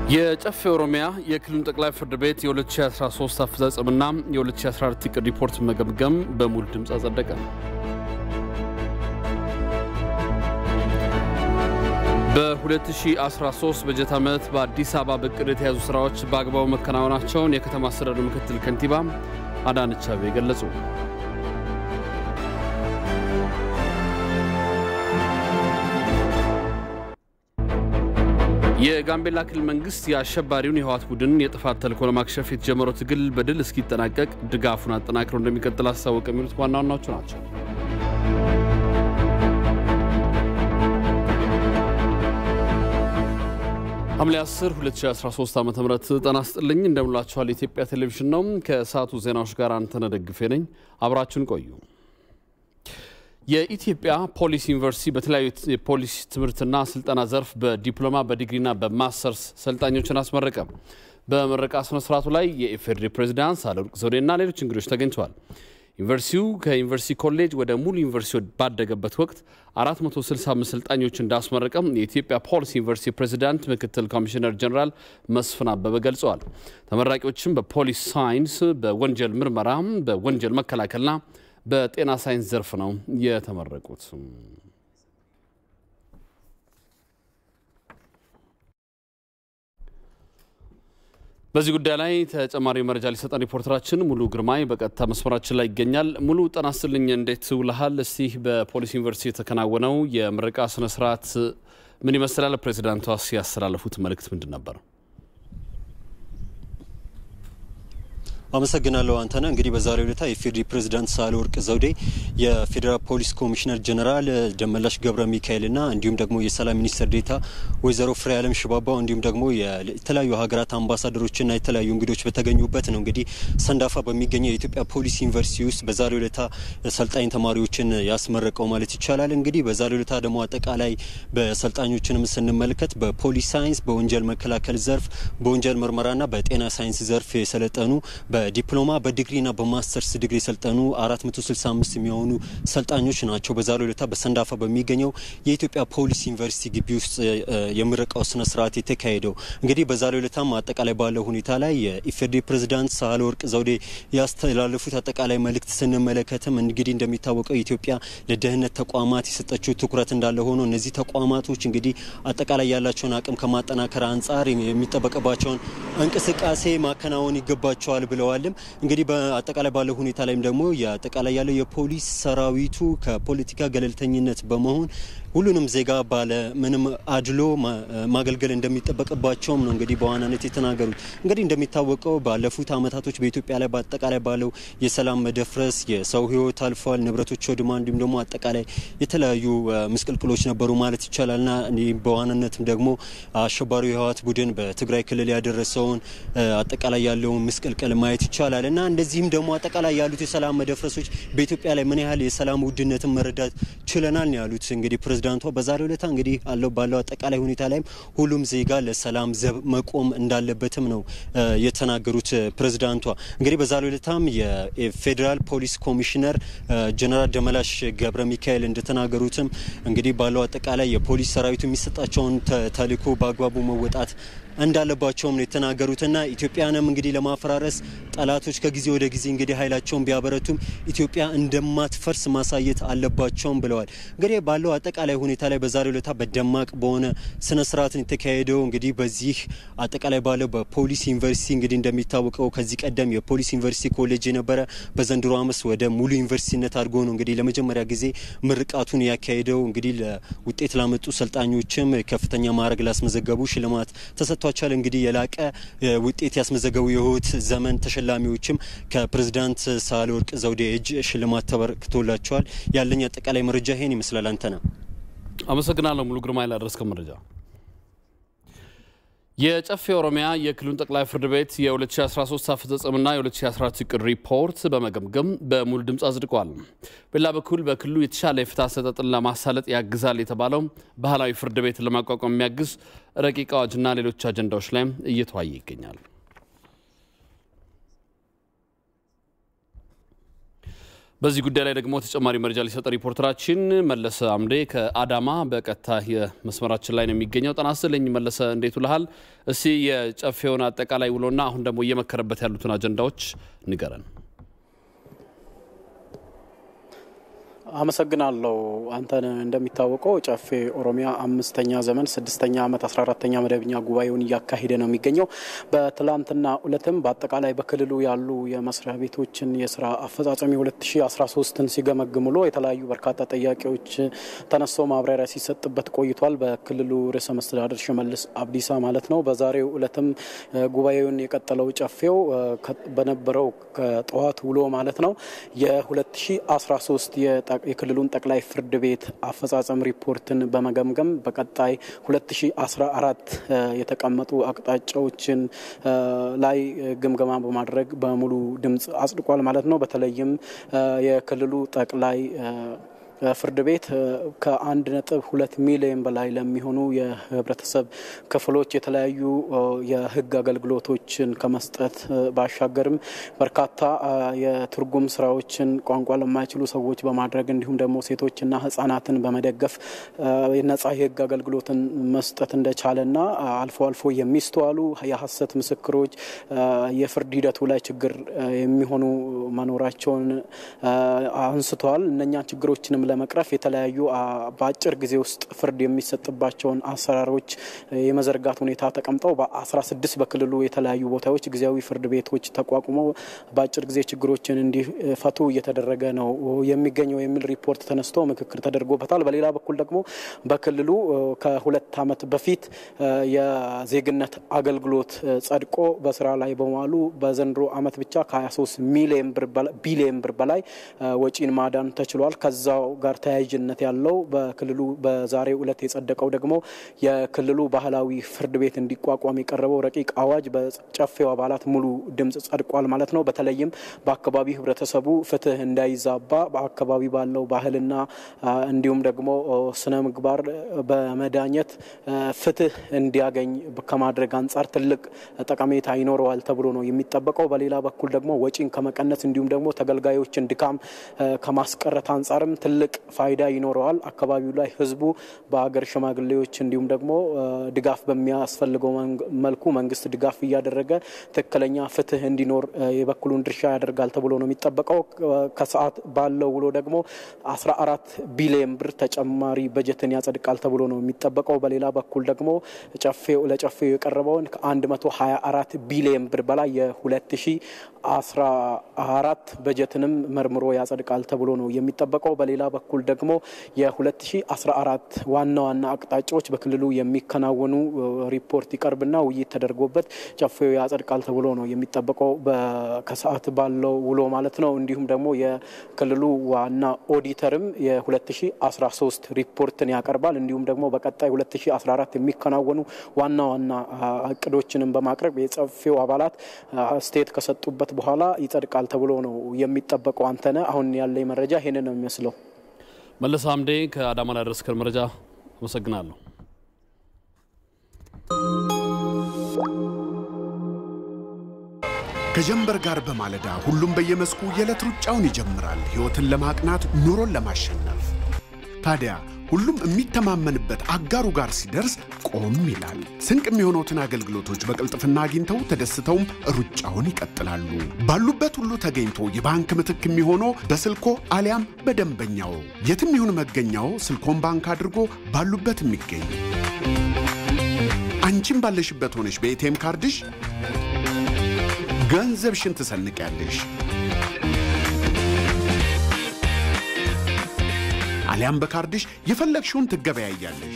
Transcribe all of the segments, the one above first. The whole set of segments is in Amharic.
የጨፌ ኦሮሚያ የክልሉን ጠቅላይ ፍርድ ቤት የ2013 አፈጻጸምና የ2014 እቅድ ሪፖርት መገምገም በሙሉ ድምፅ አጸደቀ። በ2013 በጀት ዓመት በአዲስ አበባ በእቅድ የተያዙ ስራዎች በአግባቡ መከናወናቸውን የከተማ አስተዳደሩ ምክትል ከንቲባ አዳነች አቤቤ ገለጹ። የጋምቤላ ክልል መንግስት የአሸባሪውን የህወሓት ቡድን የጥፋት ተልዕኮ ለማክሸፍ የተጀመረው ትግል በድል እስኪጠናቀቅ ድጋፉን አጠናክሮ እንደሚቀጥል አስታወቀ። የሚሉት ዋና ዋናዎቹ ናቸው። ሐምሌ 10 2013 ዓ ም ጤና ይስጥልኝ እንደምላችኋል። የኢትዮጵያ ቴሌቪዥን ነው። ከሰዓቱ ዜናዎች ጋር አንተነህ ደግፌ ነኝ። አብራችሁን ቆዩ። የኢትዮጵያ ፖሊስ ዩኒቨርሲቲ በተለያዩ የፖሊስ ትምህርትና ስልጠና ዘርፍ በዲፕሎማ በዲግሪና በማስተርስ ሰልጣኞችን አስመረቀ። በምረቃ ስነስርዓቱ ላይ የኢፌዴሪ ፕሬዚዳንት ሳህለወርቅ ዘውዴና ሌሎች እንግዶች ተገኝተዋል። ዩኒቨርሲቲው ከዩኒቨርሲቲ ኮሌጅ ወደ ሙሉ ዩኒቨርሲቲ ባደገበት ወቅት 465 ሰልጣኞች እንዳስመረቀም የኢትዮጵያ ፖሊስ ዩኒቨርሲቲ ፕሬዚዳንት ምክትል ኮሚሽነር ጀኔራል መስፍን አበበ ገልጸዋል። ተመራቂዎችም በፖሊስ ሳይንስ፣ በወንጀል ምርመራ፣ በወንጀል መከላከልና በጤና ሳይንስ ዘርፍ ነው የተመረቁት። በዚህ ጉዳይ ላይ ተጨማሪ መረጃ ሊሰጠን ሪፖርተራችን ሙሉ ግርማይ በቀጥታ መስመራችን ላይ ይገኛል። ሙሉ ጤና ይስጥልኝ፣ እንዴት ውለሃል? እስቲ በፖሊስ ዩኒቨርሲቲ የተከናወነው የምረቃ ስነስርዓት ምን ይመስላል? ፕሬዚዳንቷ ያስተላለፉት መልእክት ምንድን ነበር? አመሰግናለሁ አንተነህ። እንግዲህ በዛሬው ዕለት የፌዴሪ ፕሬዚዳንት ሳህለወርቅ ዘውዴ የፌዴራል ፖሊስ ኮሚሽነር ጀነራል ደመላሽ ገብረ ሚካኤልና እንዲሁም ደግሞ የሰላም ሚኒስትር ዴታ ወይዘሮ ፍሬዓለም ሽባባው እንዲሁም ደግሞ የተለያዩ ሀገራት አምባሳደሮችና የተለያዩ እንግዶች በተገኙበት ነው እንግዲህ ሰንዳፋ በሚገኘው የኢትዮጵያ ፖሊስ ዩኒቨርሲቲ ውስጥ በዛሬው ዕለት ሰልጣኝ ተማሪዎችን ያስመረቀው ማለት ይቻላል። እንግዲህ በዛሬው ዕለት ደግሞ አጠቃላይ በሰልጣኞችንም ስንመለከት በፖሊስ ሳይንስ፣ በወንጀል መከላከል ዘርፍ፣ በወንጀል ምርመራና በጤና ሳይንስ ዘርፍ የሰለጠኑ በዲፕሎማ በዲግሪና በማስተርስ ዲግሪ የሰልጠኑ 465 የሚሆኑ ሰልጣኞች ናቸው በዛሬው ዕለት በሰንዳፋ በሚገኘው የኢትዮጵያ ፖሊስ ዩኒቨርሲቲ ግቢ ውስጥ የምረቃው ስነ ስርዓት የተካሄደው። እንግዲህ በዛሬው ዕለታም አጠቃላይ ባለው ሁኔታ ላይ የኢፌዴሪ ፕሬዝዳንት ሳህለወርቅ ዘውዴ ያስተላለፉት አጠቃላይ መልእክት ስንመለከትም እንግዲህ እንደሚታወቀው ኢትዮጵያ ለደህንነት ተቋማት የሰጠችው ትኩረት እንዳለ ሆኖ እነዚህ ተቋማቶች እንግዲህ አጠቃላይ ያላቸውን አቅም ከማጠናከር አንጻር የሚጠበቅባቸውን እንቅስቃሴ ማከናወን ይገባቸዋል ብለዋል። እንግዲህ በአጠቃላይ ባለው ሁኔታ ላይም ደግሞ የአጠቃላይ ያለው የፖሊስ ሰራዊቱ ከፖለቲካ ገለልተኝነት በመሆን ሁሉንም ዜጋ ባለ ምንም አድሎ ማገልገል እንደሚጠበቅባቸውም ነው እንግዲህ በዋናነት የተናገሩት። እንግዲህ እንደሚታወቀው ባለፉት አመታቶች በኢትዮጵያ ላይ በአጠቃላይ ባለው የሰላም መደፍረስ የሰው ሕይወት አልፏል፣ ንብረቶች ወድማ፣ እንዲሁም ደግሞ አጠቃላይ የተለያዩ ምስቅልቅሎች ነበሩ ማለት ይቻላልና በዋናነትም ደግሞ አሸባሪው የህወሓት ቡድን በትግራይ ክልል ያደረሰውን አጠቃላይ ያለውን ምስቅልቅል ማየት ይቻላል እና እንደዚህም ደግሞ አጠቃላይ ያሉት የሰላም መደፍረሶች በኢትዮጵያ ላይ ምን ያህል የሰላም ውድነትን መረዳት ችለናል ነው ያሉት እንግዲህ ፕሬዝዳንቷ በዛሬው ዕለት እንግዲህ አለው ባለው አጠቃላይ ሁኔታ ላይም ሁሉም ዜጋ ለሰላም ዘብ መቆም እንዳለበትም ነው የተናገሩት ፕሬዝዳንቷ። እንግዲህ በዛሬው ዕለታም የፌዴራል ፖሊስ ኮሚሽነር ጀነራል ደመላሽ ገብረ ሚካኤል እንደተናገሩትም እንግዲህ ባለው አጠቃላይ የፖሊስ ሰራዊቱ የሚሰጣቸውን ተልዕኮ በአግባቡ መወጣት እንዳለባቸውም ነው የተናገሩትና ኢትዮጵያንም እንግዲህ ለማፈራረስ ጠላቶች ከጊዜ ወደ ጊዜ እንግዲህ ኃይላቸውን ቢያበረቱም ኢትዮጵያ እንደማትፈርስ ማሳየት አለባቸውም ብለዋል። እንግዲህ ባለው አጠቃላይ ሁኔታ ላይ በዛሬው ዕለት በደማቅ በሆነ ስነ ስርዓትን የተካሄደው እንግዲህ በዚህ አጠቃላይ ባለው በፖሊስ ዩኒቨርሲቲ እንግዲህ እንደሚታወቀው ከዚህ ቀደም የፖሊስ ዩኒቨርሲቲ ኮሌጅ የነበረ በዘንድሮ ዓመት ወደ ሙሉ ዩኒቨርሲቲነት አድርጎ ነው እንግዲህ ለመጀመሪያ ጊዜ ምርቃቱን ያካሄደው። እንግዲህ ለውጤት ላመጡ ሰልጣኞችም ከፍተኛ ማዕረግ ላስመዘገቡ ሽልማት ተሰጥቷል ተሰጥቷቸዋል። እንግዲህ የላቀ ውጤት ያስመዘገቡ የህይወት ዘመን ተሸላሚዎችም ከፕሬዝዳንት ሳህለወርቅ ዘውዴ እጅ ሽልማት ተበርክቶላቸዋል። ያለኝ አጠቃላይ መረጃ ይሄን ይመስላል። አንተ ነው። አመሰግናለሁ ሙሉ ግርማ ላደረስከው መረጃ። የጨፌ ኦሮሚያ የክልሉን ጠቅላይ ፍርድ ቤት የ2013 አፈጻጸምና የ2014 እቅድ ሪፖርት በመገምገም በሙሉ ድምፅ አጽድቋል። በሌላ በኩል በክልሉ የተሻለ የፍትህ አሰጣጥን ለማሳለጥ ያግዛል የተባለው ባህላዊ ፍርድ ቤት ለማቋቋም የሚያግዝ ረቂቅ አዋጅና ሌሎች አጀንዳዎች ላይ እየተዋየ ይገኛል። በዚህ ጉዳይ ላይ ደግሞ ተጨማሪ መረጃ ሊሰጠ ሪፖርተራችን መለሰ አምዴ ከአዳማ በቀጥታ የመስመራችን ላይ ነው የሚገኘው። ጤና ይስጥልኝ መለሰ፣ እንዴት ውለሃል? እስቲ የጨፌውን አጠቃላይ ውሎና አሁን ደግሞ እየመከረበት ያሉትን አጀንዳዎች ንገረን። አመሰግናለሁ። አንተን እንደሚታወቀው ጨፌ ኦሮሚያ አምስተኛ ዘመን ስድስተኛ ዓመት አስራ አራተኛ መደበኛ ጉባኤውን እያካሄደ ነው የሚገኘው። በትላንትና ዕለትም በአጠቃላይ በክልሉ ያሉ የመስሪያ ቤቶችን የስራ አፈጻጸም የ2013ን ሲገመግም ውሎ የተለያዩ በርካታ ጥያቄዎች ተነስተው ማብራሪያ ሲሰጥበት ቆይቷል። በክልሉ ርዕሰ መስተዳደር ሽመልስ አብዲሳ ማለት ነው። በዛሬው ዕለትም ጉባኤውን የቀጠለው ጨፌው በነበረው ከጠዋት ውሎ ማለት ነው የ2013 የክልሉን ጠቅላይ ፍርድ ቤት አፈጻጸም ሪፖርትን በመገምገም በቀጣይ 2014 የተቀመጡ አቅጣጫዎችን ላይ ግምገማ በማድረግ በሙሉ ድምፅ አጽድቋል ማለት ነው። በተለይም የክልሉ ጠቅላይ ፍርድ ቤት ከአንድ ነጥብ ሁለት ሚሊዮን በላይ ለሚሆኑ የህብረተሰብ ክፍሎች የተለያዩ የህግ አገልግሎቶችን ከመስጠት ባሻገርም በርካታ የትርጉም ስራዎችን ቋንቋ ለማይችሉ ሰዎች በማድረግ እንዲሁም ደግሞ ሴቶችና ህጻናትን በመደገፍ ነጻ የህግ አገልግሎትን መስጠት እንደቻለና አልፎ አልፎ የሚስተዋሉ የሀሰት ምስክሮች የፍርድ ሂደቱ ላይ ችግር የሚሆኑ መኖራቸውን አንስተዋል። እነኛ ችግሮችንም ለመቅረፍ የተለያዩ በአጭር ጊዜ ውስጥ ፍርድ የሚሰጥባቸውን አሰራሮች የመዘርጋት ሁኔታ ተቀምጠው በ16 በክልሉ የተለያዩ ቦታዎች ጊዜያዊ ፍርድ ቤቶች ተቋቁመው በአጭር ጊዜ ችግሮችን እንዲፈቱ እየተደረገ ነው የሚገኘው የሚል ሪፖርት ተነስቶ ምክክር ተደርጎበታል። በሌላ በኩል ደግሞ በክልሉ ከሁለት ዓመት በፊት የዜግነት አገልግሎት ጸድቆ በስራ ላይ በመዋሉ በዘንድሮ ዓመት ብቻ ከ23 ሚሊዮን ቢሊዮን ብር በላይ ወጪን ማዳን ተችሏል። ከዛው ጋር ተያያዥነት ያለው በክልሉ በዛሬው ዕለት የጸደቀው ደግሞ የክልሉ ባህላዊ ፍርድ ቤት እንዲቋቋም የቀረበው ረቂቅ አዋጅ በጨፌው አባላት ሙሉ ድምፅ ጸድቋል ማለት ነው። በተለይም በአካባቢ ህብረተሰቡ ፍትህ እንዳይዛባ በአካባቢ ባለው ባህልና እንዲሁም ደግሞ ስነ ምግባር በመዳኘት ፍትህ እንዲያገኝ ከማድረግ አንጻር ትልቅ ጠቀሜታ ይኖረዋል ተብሎ ነው የሚጠበቀው። በሌላ በኩል ደግሞ ወጪን ከመቀነስ እንዲሁም ደግሞ ተገልጋዮችን ድካም ከማስቀረት አንጻርም ትልቅ ፋይዳ ይኖረዋል። አካባቢው ላይ ህዝቡ በሀገር ሽማግሌዎች እንዲሁም ደግሞ ድጋፍ በሚያስፈልገው መልኩ መንግስት ድጋፍ እያደረገ ትክክለኛ ፍትህ እንዲኖር የበኩሉን ድርሻ ያደርጋል ተብሎ ነው የሚጠበቀው። ከሰዓት ባለው ውሎ ደግሞ 14 ቢሊዮን ብር ተጨማሪ በጀትን ያጸድቃል ተብሎ ነው የሚጠበቀው። በሌላ በኩል ደግሞ ጨፌው ለጨፌው የቀረበውን ከ124 ቢሊዮን ብር በላይ የ2014 በጀትንም መርምሮ ያጸድቃል ተብሎ ነው የሚጠበቀው። በሌላ በኩል ደግሞ የ2014 ዋና ዋና አቅጣጫዎች በክልሉ የሚከናወኑ ሪፖርት ይቀርብና ውይይት ተደርጎበት ጨፌው ያጸድቃል ተብሎ ነው የሚጠበቀው ከሰዓት ባለው ውሎ ማለት ነው። እንዲሁም ደግሞ የክልሉ ዋና ኦዲተርም የ2013 ሪፖርትን ያቀርባል። እንዲሁም ደግሞ በቀጣይ 2014 የሚከናወኑ ዋና ዋና እቅዶችንም በማቅረብ የጨፌው አባላት ስቴት ከሰጡበት በኋላ ይጸድቃል ተብሎ ነው የሚጠበቀው። አንተነ አሁን ያለኝ መረጃ ይሄንን ነው የሚመስለው። መለሰ አምዴ ከአዳማ ላይ ያደረስከን መረጃ አመሰግናለሁ። ከጀንበር ጋር በማለዳ ሁሉም በየመስኩ የዕለት ሩጫውን ይጀምራል፣ ሕይወትን ለማቅናት ኑሮን ለማሸነፍ። ታዲያ ሁሉም የሚተማመንበት አጋሩ ጋር ሲደርስ ቆም ይላል። ስንቅ የሚሆኑትን አገልግሎቶች በቅልጥፍና አግኝተው ተደስተውም ሩጫውን ይቀጥላሉ። ባሉበት ሁሉ ተገኝቶ የባንክ ምትክ የሚሆነው በስልኮ አሊያም በደንበኛው የትም ይሁን መገኛው ስልኮን ባንክ አድርጎ ባሉበት የሚገኝ አንቺም ባለሽበት ሆነሽ በኤቲኤም ካርድሽ ገንዘብሽን ትሰንቂያለሽ። አሊያም በካርድሽ የፈለግሽውን ትገበያያለሽ።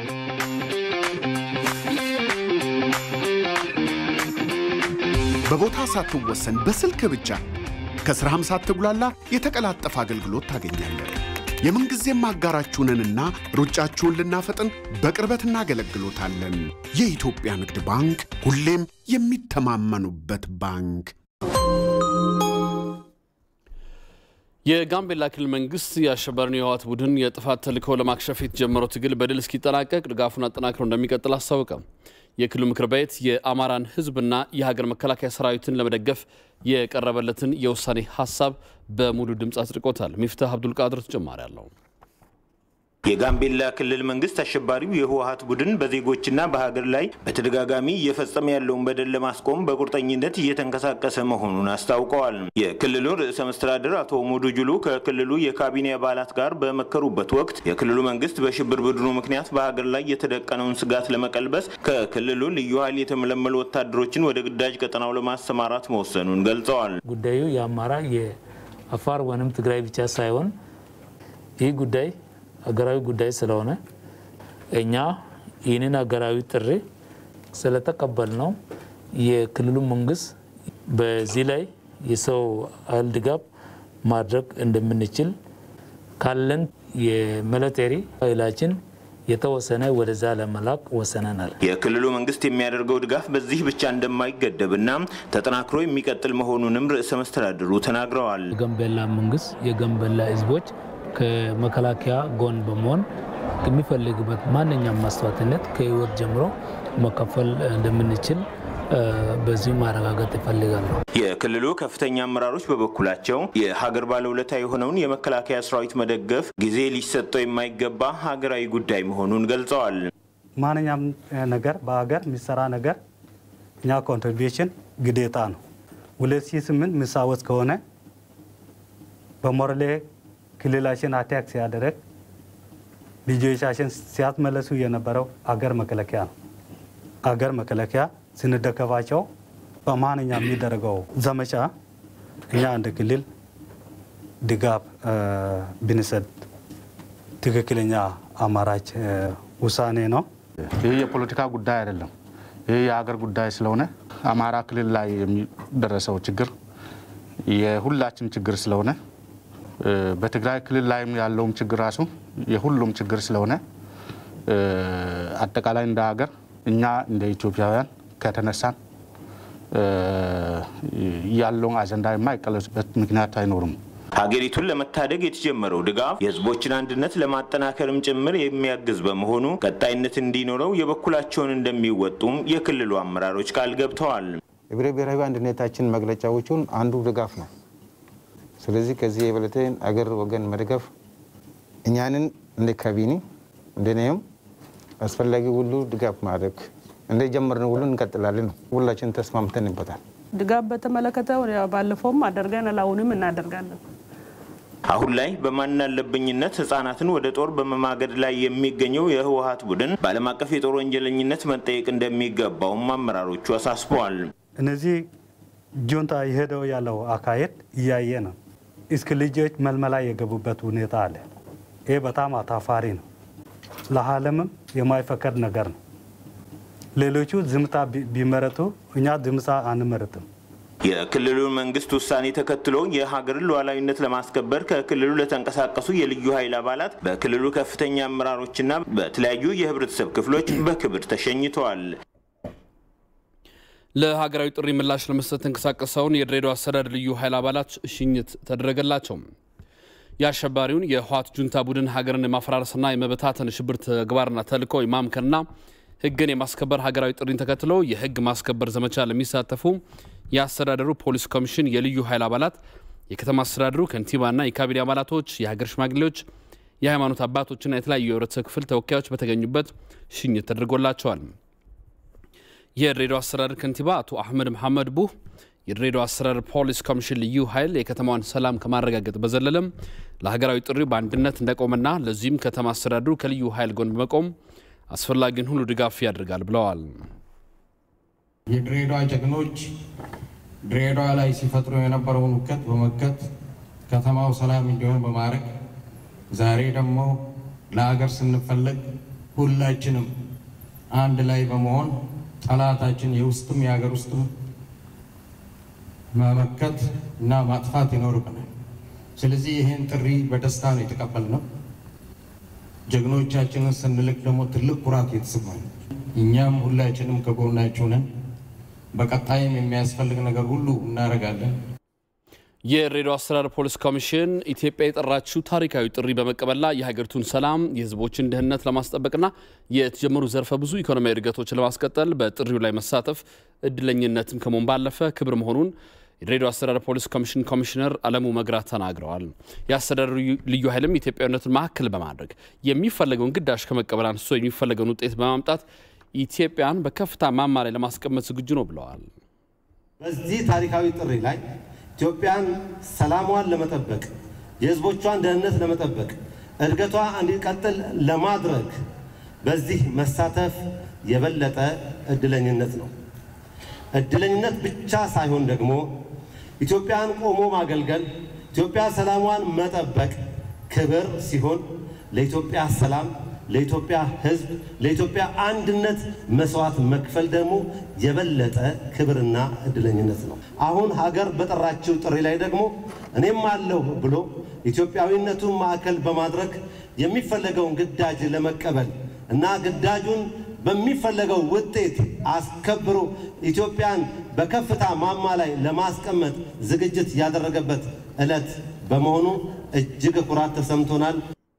በቦታ ሳትወሰን በስልክ ብቻ ከስራም ሳትጉላላ የተቀላጠፈ አገልግሎት ታገኛለህ። የምንጊዜም አጋራችሁንንና ሩጫችሁን ልናፈጥን በቅርበት እናገለግሎታለን። የኢትዮጵያ ንግድ ባንክ ሁሌም የሚተማመኑበት ባንክ። የጋምቤላ ክልል መንግስት የአሸባሪውን የህወሓት ቡድን የጥፋት ተልዕኮ ለማክሸፍ የተጀመረው ትግል በድል እስኪጠናቀቅ ድጋፉን አጠናክሮ እንደሚቀጥል አስታወቀ። የክልሉ ምክር ቤት የአማራን ሕዝብና የሀገር መከላከያ ሰራዊትን ለመደገፍ የቀረበለትን የውሳኔ ሀሳብ በሙሉ ድምፅ አጽድቆታል። ሚፍታህ አብዱልቃድር ተጨማሪ አለው። የጋምቤላ ክልል መንግስት አሸባሪው የህወሀት ቡድን በዜጎችና በሀገር ላይ በተደጋጋሚ እየፈጸመ ያለውን በደል ለማስቆም በቁርጠኝነት እየተንቀሳቀሰ መሆኑን አስታውቀዋል። የክልሉ ርዕሰ መስተዳድር አቶ ኡመዱ ጁሉ ከክልሉ የካቢኔ አባላት ጋር በመከሩበት ወቅት የክልሉ መንግስት በሽብር ቡድኑ ምክንያት በሀገር ላይ የተደቀነውን ስጋት ለመቀልበስ ከክልሉ ልዩ ኃይል የተመለመሉ ወታደሮችን ወደ ግዳጅ ቀጠናው ለማሰማራት መወሰኑን ገልጸዋል። ጉዳዩ የአማራ የአፋር ወይም ትግራይ ብቻ ሳይሆን ይህ ጉዳይ ሀገራዊ ጉዳይ ስለሆነ እኛ ይህንን ሀገራዊ ጥሪ ስለተቀበል ነው የክልሉ መንግስት በዚህ ላይ የሰው ኃይል ድጋፍ ማድረግ እንደምንችል ካለን የሚሊቴሪ ኃይላችን የተወሰነ ወደዛ ለመላክ ወሰነናል። የክልሉ መንግስት የሚያደርገው ድጋፍ በዚህ ብቻ እንደማይገደብና ተጠናክሮ የሚቀጥል መሆኑንም ርዕሰ መስተዳድሩ ተናግረዋል። የጋምቤላ መንግስት የጋምቤላ ህዝቦች ከመከላከያ ጎን በመሆን የሚፈልግበት ማንኛውም መስዋዕትነት ከህይወት ጀምሮ መከፈል እንደምንችል በዚሁ ማረጋገጥ ይፈልጋሉ። የክልሉ ከፍተኛ አመራሮች በበኩላቸው የሀገር ባለውለታ የሆነውን የመከላከያ ሰራዊት መደገፍ ጊዜ ሊሰጠው የማይገባ ሀገራዊ ጉዳይ መሆኑን ገልጸዋል። ማንኛውም ነገር በሀገር የሚሰራ ነገር እኛ ኮንትሪቢሽን ግዴታ ነው። 2008 ምሳወት ከሆነ በሞረሌ ክልላችን አታክ ሲያደረግ ልጆቻችን ሲያስመለሱ የነበረው አገር መከላከያ ነው። አገር መከላከያ ስንደገፋቸው በማንኛ የሚደረገው ዘመቻ እኛ እንደ ክልል ድጋፍ ብንሰጥ ትክክለኛ አማራጭ ውሳኔ ነው። ይህ የፖለቲካ ጉዳይ አይደለም። ይህ የሀገር ጉዳይ ስለሆነ አማራ ክልል ላይ የሚደረሰው ችግር የሁላችን ችግር ስለሆነ በትግራይ ክልል ላይም ያለውም ችግር ራሱ የሁሉም ችግር ስለሆነ አጠቃላይ እንደ ሀገር እኛ እንደ ኢትዮጵያውያን ከተነሳን ያለውን አጀንዳ የማይቀለሱበት ምክንያት አይኖርም። ሀገሪቱን ለመታደግ የተጀመረው ድጋፍ የሕዝቦችን አንድነት ለማጠናከርም ጭምር የሚያግዝ በመሆኑ ቀጣይነት እንዲኖረው የበኩላቸውን እንደሚወጡም የክልሉ አመራሮች ቃል ገብተዋል። የብሔረ ብሔራዊ አንድነታችን መግለጫዎቹን አንዱ ድጋፍ ነው። ስለዚህ ከዚህ የበለጠ አገር ወገን መደገፍ እኛንን እንደ ካቢኔ እንደኔም አስፈላጊ ሁሉ ድጋፍ ማድረግ እንደጀመርነው ሁሉ እንቀጥላለን። ሁላችን ተስማምተንበታል። ድጋፍ በተመለከተ ባለፈውም አደርገናል፣ አሁንም እናደርጋለን። አሁን ላይ በማናለብኝነት ህጻናትን ወደ ጦር በመማገድ ላይ የሚገኘው የህወሀት ቡድን በዓለም አቀፍ የጦር ወንጀለኝነት መጠየቅ እንደሚገባውም አመራሮቹ አሳስበዋል። እነዚህ ጁንታ የሄደው ያለው አካሄድ እያየ ነው። እስከ ልጆች መልመላ የገቡበት ሁኔታ አለ። ይህ በጣም አታፋሪ ነው። ለዓለምም የማይፈቀድ ነገር ነው። ሌሎቹ ዝምታ ቢመረጡ እኛ ዝምታ አንመረጥም። የክልሉን መንግስት ውሳኔ ተከትሎ የሀገርን ሉዓላዊነት ለማስከበር ከክልሉ ለተንቀሳቀሱ የልዩ ኃይል አባላት በክልሉ ከፍተኛ አመራሮችና በተለያዩ የህብረተሰብ ክፍሎች በክብር ተሸኝተዋል። ለሀገራዊ ጥሪ ምላሽ ለመስጠት ተንቀሳቀሰውን የድሬዳዋ አስተዳደር ልዩ ኃይል አባላት ሽኝት ተደረገላቸው። የአሸባሪውን የህወሓት ጁንታ ቡድን ሀገርን የማፈራረስና የመበታተን ሽብር ተግባርና ተልዕኮ የማምከንና ህግን የማስከበር ሀገራዊ ጥሪን ተከትሎ የህግ ማስከበር ዘመቻ ለሚሳተፉ የአስተዳደሩ ፖሊስ ኮሚሽን የልዩ ኃይል አባላት፣ የከተማ አስተዳደሩ ከንቲባና የካቢኔ አባላቶች፣ የሀገር ሽማግሌዎች፣ የሃይማኖት አባቶችና የተለያዩ የህብረተሰብ ክፍል ተወካዮች በተገኙበት ሽኝት ተደርጎላቸዋል። የድሬዳዋ አስተዳደር ከንቲባ አቶ አህመድ መሐመድ ቡህ የድሬዳዋ አስተዳደር ፖሊስ ኮሚሽን ልዩ ኃይል የከተማዋን ሰላም ከማረጋገጥ በዘለለም ለሀገራዊ ጥሪው በአንድነት እንደቆመና ለዚህም ከተማ አስተዳደሩ ከልዩ ኃይል ጎን በመቆም አስፈላጊውን ሁሉ ድጋፍ ያደርጋል ብለዋል። የድሬዳዋ ጀግኖች ድሬዳዋ ላይ ሲፈጥሩ የነበረውን ውከት በመከት ከተማው ሰላም እንዲሆን በማድረግ ዛሬ ደግሞ ለሀገር ስንፈለግ ሁላችንም አንድ ላይ በመሆን ጠላታችን የውስጥም የሀገር ውስጥም መመከት እና ማጥፋት ይኖርብናል። ስለዚህ ይህን ጥሪ በደስታ ነው የተቀበልነው። ጀግኖቻችንን ስንልክ ደግሞ ትልቅ ኩራት የተሰማኝ፣ እኛም ሁላችንም ከጎናችሁ ነን። በቀጣይም የሚያስፈልግ ነገር ሁሉ እናደርጋለን። የድሬዳዋ አስተዳደር ፖሊስ ኮሚሽን ኢትዮጵያ የጠራችው ታሪካዊ ጥሪ በመቀበልና የሀገሪቱን ሰላም የሕዝቦችን ደህንነት ለማስጠበቅና የተጀመሩ ዘርፈ ብዙ ኢኮኖሚያዊ እድገቶችን ለማስቀጠል በጥሪው ላይ መሳተፍ እድለኝነትም ከመሆን ባለፈ ክብር መሆኑን የድሬዳዋ አስተዳደር ፖሊስ ኮሚሽን ኮሚሽነር አለሙ መግራት ተናግረዋል። የአስተዳደሩ ልዩ ኃይልም ኢትዮጵያዊነትን ማዕከል በማድረግ የሚፈለገውን ግዳጅ ከመቀበል አንስቶ የሚፈለገውን ውጤት በማምጣት ኢትዮጵያን በከፍታ ማማ ላይ ለማስቀመጥ ዝግጁ ነው ብለዋል። በዚህ ታሪካዊ ጥሪ ላይ ኢትዮጵያን ሰላሟን ለመጠበቅ የህዝቦቿን ደህንነት ለመጠበቅ እድገቷ እንዲቀጥል ለማድረግ በዚህ መሳተፍ የበለጠ እድለኝነት ነው። እድለኝነት ብቻ ሳይሆን ደግሞ ኢትዮጵያን ቆሞ ማገልገል፣ ኢትዮጵያ ሰላሟን መጠበቅ ክብር ሲሆን ለኢትዮጵያ ሰላም፣ ለኢትዮጵያ ህዝብ፣ ለኢትዮጵያ አንድነት መስዋዕት መክፈል ደግሞ የበለጠ ክብርና እድለኝነት ነው። አሁን ሀገር በጠራችው ጥሪ ላይ ደግሞ እኔም አለሁ ብሎ ኢትዮጵያዊነቱን ማዕከል በማድረግ የሚፈለገውን ግዳጅ ለመቀበል እና ግዳጁን በሚፈለገው ውጤት አስከብሮ ኢትዮጵያን በከፍታ ማማ ላይ ለማስቀመጥ ዝግጅት ያደረገበት ዕለት በመሆኑ እጅግ ኩራት ተሰምቶናል።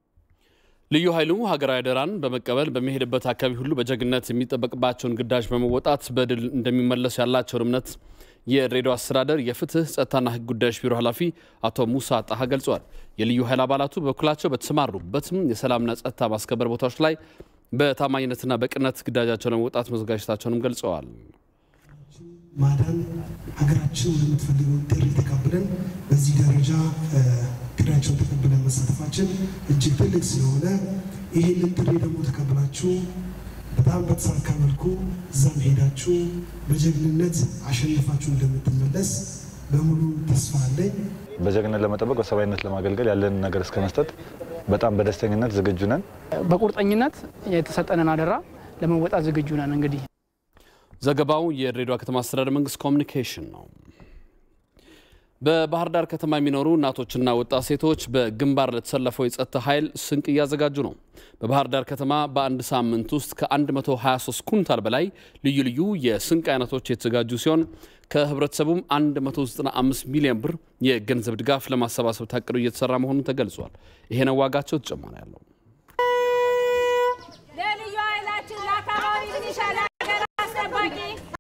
ልዩ ኃይሉ ሀገራዊ አደራን በመቀበል በሚሄድበት አካባቢ ሁሉ በጀግነት የሚጠበቅባቸውን ግዳጅ በመወጣት በድል እንደሚመለሱ ያላቸውን እምነት የድሬዳዋ አስተዳደር የፍትህ ጸጥታና ሕግ ጉዳዮች ቢሮ ኃላፊ አቶ ሙሳ ጣሃ ገልጸዋል። የልዩ ኃይል አባላቱ በበኩላቸው በተሰማሩበትም የሰላምና ጸጥታ ማስከበር ቦታዎች ላይ በታማኝነትና በቅነት ግዳጃቸውን ለመውጣት መዘጋጀታቸውንም ገልጸዋል። ማዳን ሀገራችን የምትፈልገውን ጥሪ ተቀብለን በዚህ ደረጃ ግዳቸውን ተቀብለን መሳተፋችን እጅግ ትልቅ ስለሆነ ይህንን ጥሪ ደግሞ ተቀብላችሁ በጣም በተሳካ መልኩ እዛም ሄዳችሁ በጀግንነት አሸንፋችሁ እንደምትመለስ በሙሉ ተስፋ አለኝ። በጀግንነት ለመጠበቅ በሰብአዊነት ለማገልገል ያለንን ነገር እስከ መስጠት በጣም በደስተኝነት ዝግጁ ነን። በቁርጠኝነት የተሰጠንን አደራ ለመወጣት ዝግጁ ነን። እንግዲህ ዘገባው የድሬዳዋ ከተማ አስተዳደር መንግስት ኮሚኒኬሽን ነው። በባህር ዳር ከተማ የሚኖሩ እናቶችና ወጣት ሴቶች በግንባር ለተሰለፈው የጸጥታ ኃይል ስንቅ እያዘጋጁ ነው። በባህር ዳር ከተማ በአንድ ሳምንት ውስጥ ከ123 ኩንታል በላይ ልዩ ልዩ የስንቅ አይነቶች የተዘጋጁ ሲሆን ከህብረተሰቡም 195 ሚሊዮን ብር የገንዘብ ድጋፍ ለማሰባሰብ ታቅዶ እየተሰራ መሆኑን ተገልጿል። ይሄ ነው ዋጋቸው ተጨማሪ ያለው ለልዩ ኃይላችን ለአካባቢ ሚሊሻ ለሀገር አስጠባቂ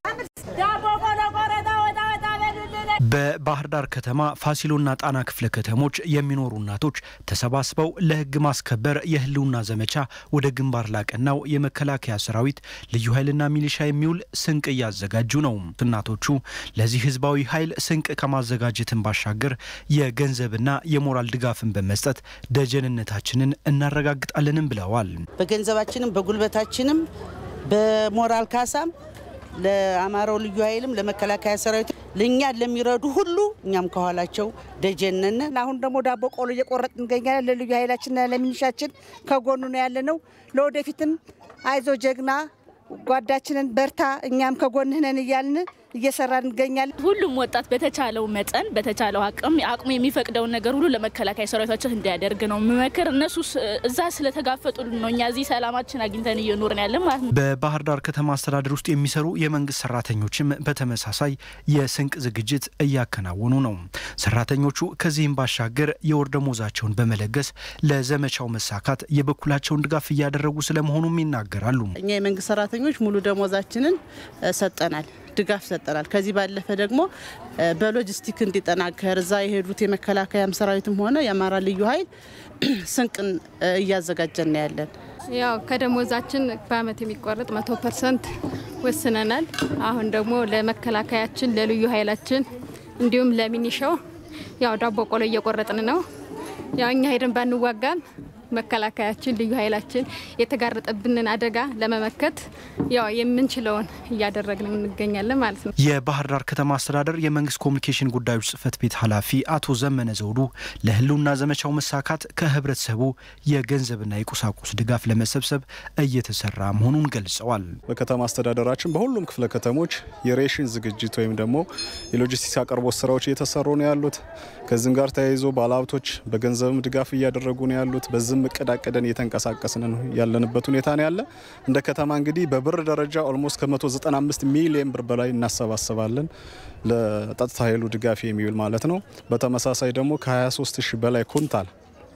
ዳቦ ቆሎ ቆረጣ ወጣ ወጣ በሉልን። በባህር ዳር ከተማ ፋሲሎና ጣና ክፍለ ከተሞች የሚኖሩ እናቶች ተሰባስበው ለህግ ማስከበር የህልውና ዘመቻ ወደ ግንባር ላቀናው የመከላከያ ሰራዊት ልዩ ኃይልና ሚሊሻ የሚውል ስንቅ እያዘጋጁ ነው። እናቶቹ ለዚህ ህዝባዊ ኃይል ስንቅ ከማዘጋጀትን ባሻገር የገንዘብና የሞራል ድጋፍን በመስጠት ደጀንነታችንን እናረጋግጣለንም ብለዋል። በገንዘባችንም በጉልበታችንም በሞራል ካሳም ለአማራው ልዩ ኃይልም ለመከላከያ ሰራዊት ለእኛ ለሚረዱ ሁሉ እኛም ከኋላቸው ደጀነን። አሁን ደግሞ ዳቦ ቆሎ እየቆረጥ እንገኛለን። ለልዩ ኃይላችንና ለሚኒሻችን ከጎኑ ነው ያለ ነው። ለወደፊትም አይዞ ጀግና ጓዳችንን በርታ፣ እኛም ከጎንህ ነን እያልን እየሰራ እንገኛለን። ሁሉም ወጣት በተቻለው መጠን በተቻለው አቅም አቅሙ የሚፈቅደውን ነገር ሁሉ ለመከላከያ ሰራዊታችን እንዲያደርግ ነው ምመክር። እነሱ እዛ ስለተጋፈጡልን ነው እኛ እዚህ ሰላማችን አግኝተን እየኖርን ያለን ማለት ነው። በባህር ዳር ከተማ አስተዳደር ውስጥ የሚሰሩ የመንግስት ሰራተኞችም በተመሳሳይ የስንቅ ዝግጅት እያከናወኑ ነው። ሰራተኞቹ ከዚህም ባሻገር የወር ደመወዛቸውን በመለገስ ለዘመቻው መሳካት የበኩላቸውን ድጋፍ እያደረጉ ስለመሆኑም ይናገራሉ። እኛ የመንግስት ሰራተኞች ሙሉ ደሞዛችንን ሰጠናል ድጋፍ ሰጠናል። ከዚህ ባለፈ ደግሞ በሎጂስቲክ እንዲጠናከር እዛ የሄዱት የመከላከያም ሰራዊትም ሆነ የአማራ ልዩ ኃይል ስንቅን እያዘጋጀን ነው ያለን። ያው ከደሞዛችን በአመት የሚቆረጥ መቶ ፐርሰንት ወስነናል። አሁን ደግሞ ለመከላከያችን ለልዩ ኃይላችን እንዲሁም ለሚኒሻው ያው ዳቦ ቆሎ እየቆረጥን ነው። ያው እኛ ሄደን ባንዋጋም መከላከያችን ልዩ ኃይላችን የተጋረጠብንን አደጋ ለመመከት ያው የምንችለውን እያደረግን እንገኛለን ማለት ነው። የባህር ዳር ከተማ አስተዳደር የመንግስት ኮሚኒኬሽን ጉዳዮች ጽህፈት ቤት ኃላፊ አቶ ዘመነ ዘውዱ ለህልውና ዘመቻው መሳካት ከህብረተሰቡ የገንዘብና የቁሳቁስ ድጋፍ ለመሰብሰብ እየተሰራ መሆኑን ገልጸዋል። በከተማ አስተዳደራችን በሁሉም ክፍለ ከተሞች የሬሽን ዝግጅት ወይም ደግሞ የሎጂስቲክስ አቅርቦት ስራዎች እየተሰሩ ነው ያሉት። ከዚህም ጋር ተያይዞ ባለሀብቶች በገንዘብም ድጋፍ እያደረጉ ነው ያሉት። በዚህም እቅድ አቅደን እየተንቀሳቀስን ነው ያለንበት ሁኔታ ነው ያለ። እንደ ከተማ እንግዲህ በብር ደረጃ ኦልሞስት ከ195 ሚሊዮን ብር በላይ እናሰባስባለን ለጸጥታ ኃይሉ ድጋፍ የሚውል ማለት ነው። በተመሳሳይ ደግሞ ከ23 ሺህ በላይ ኩንታል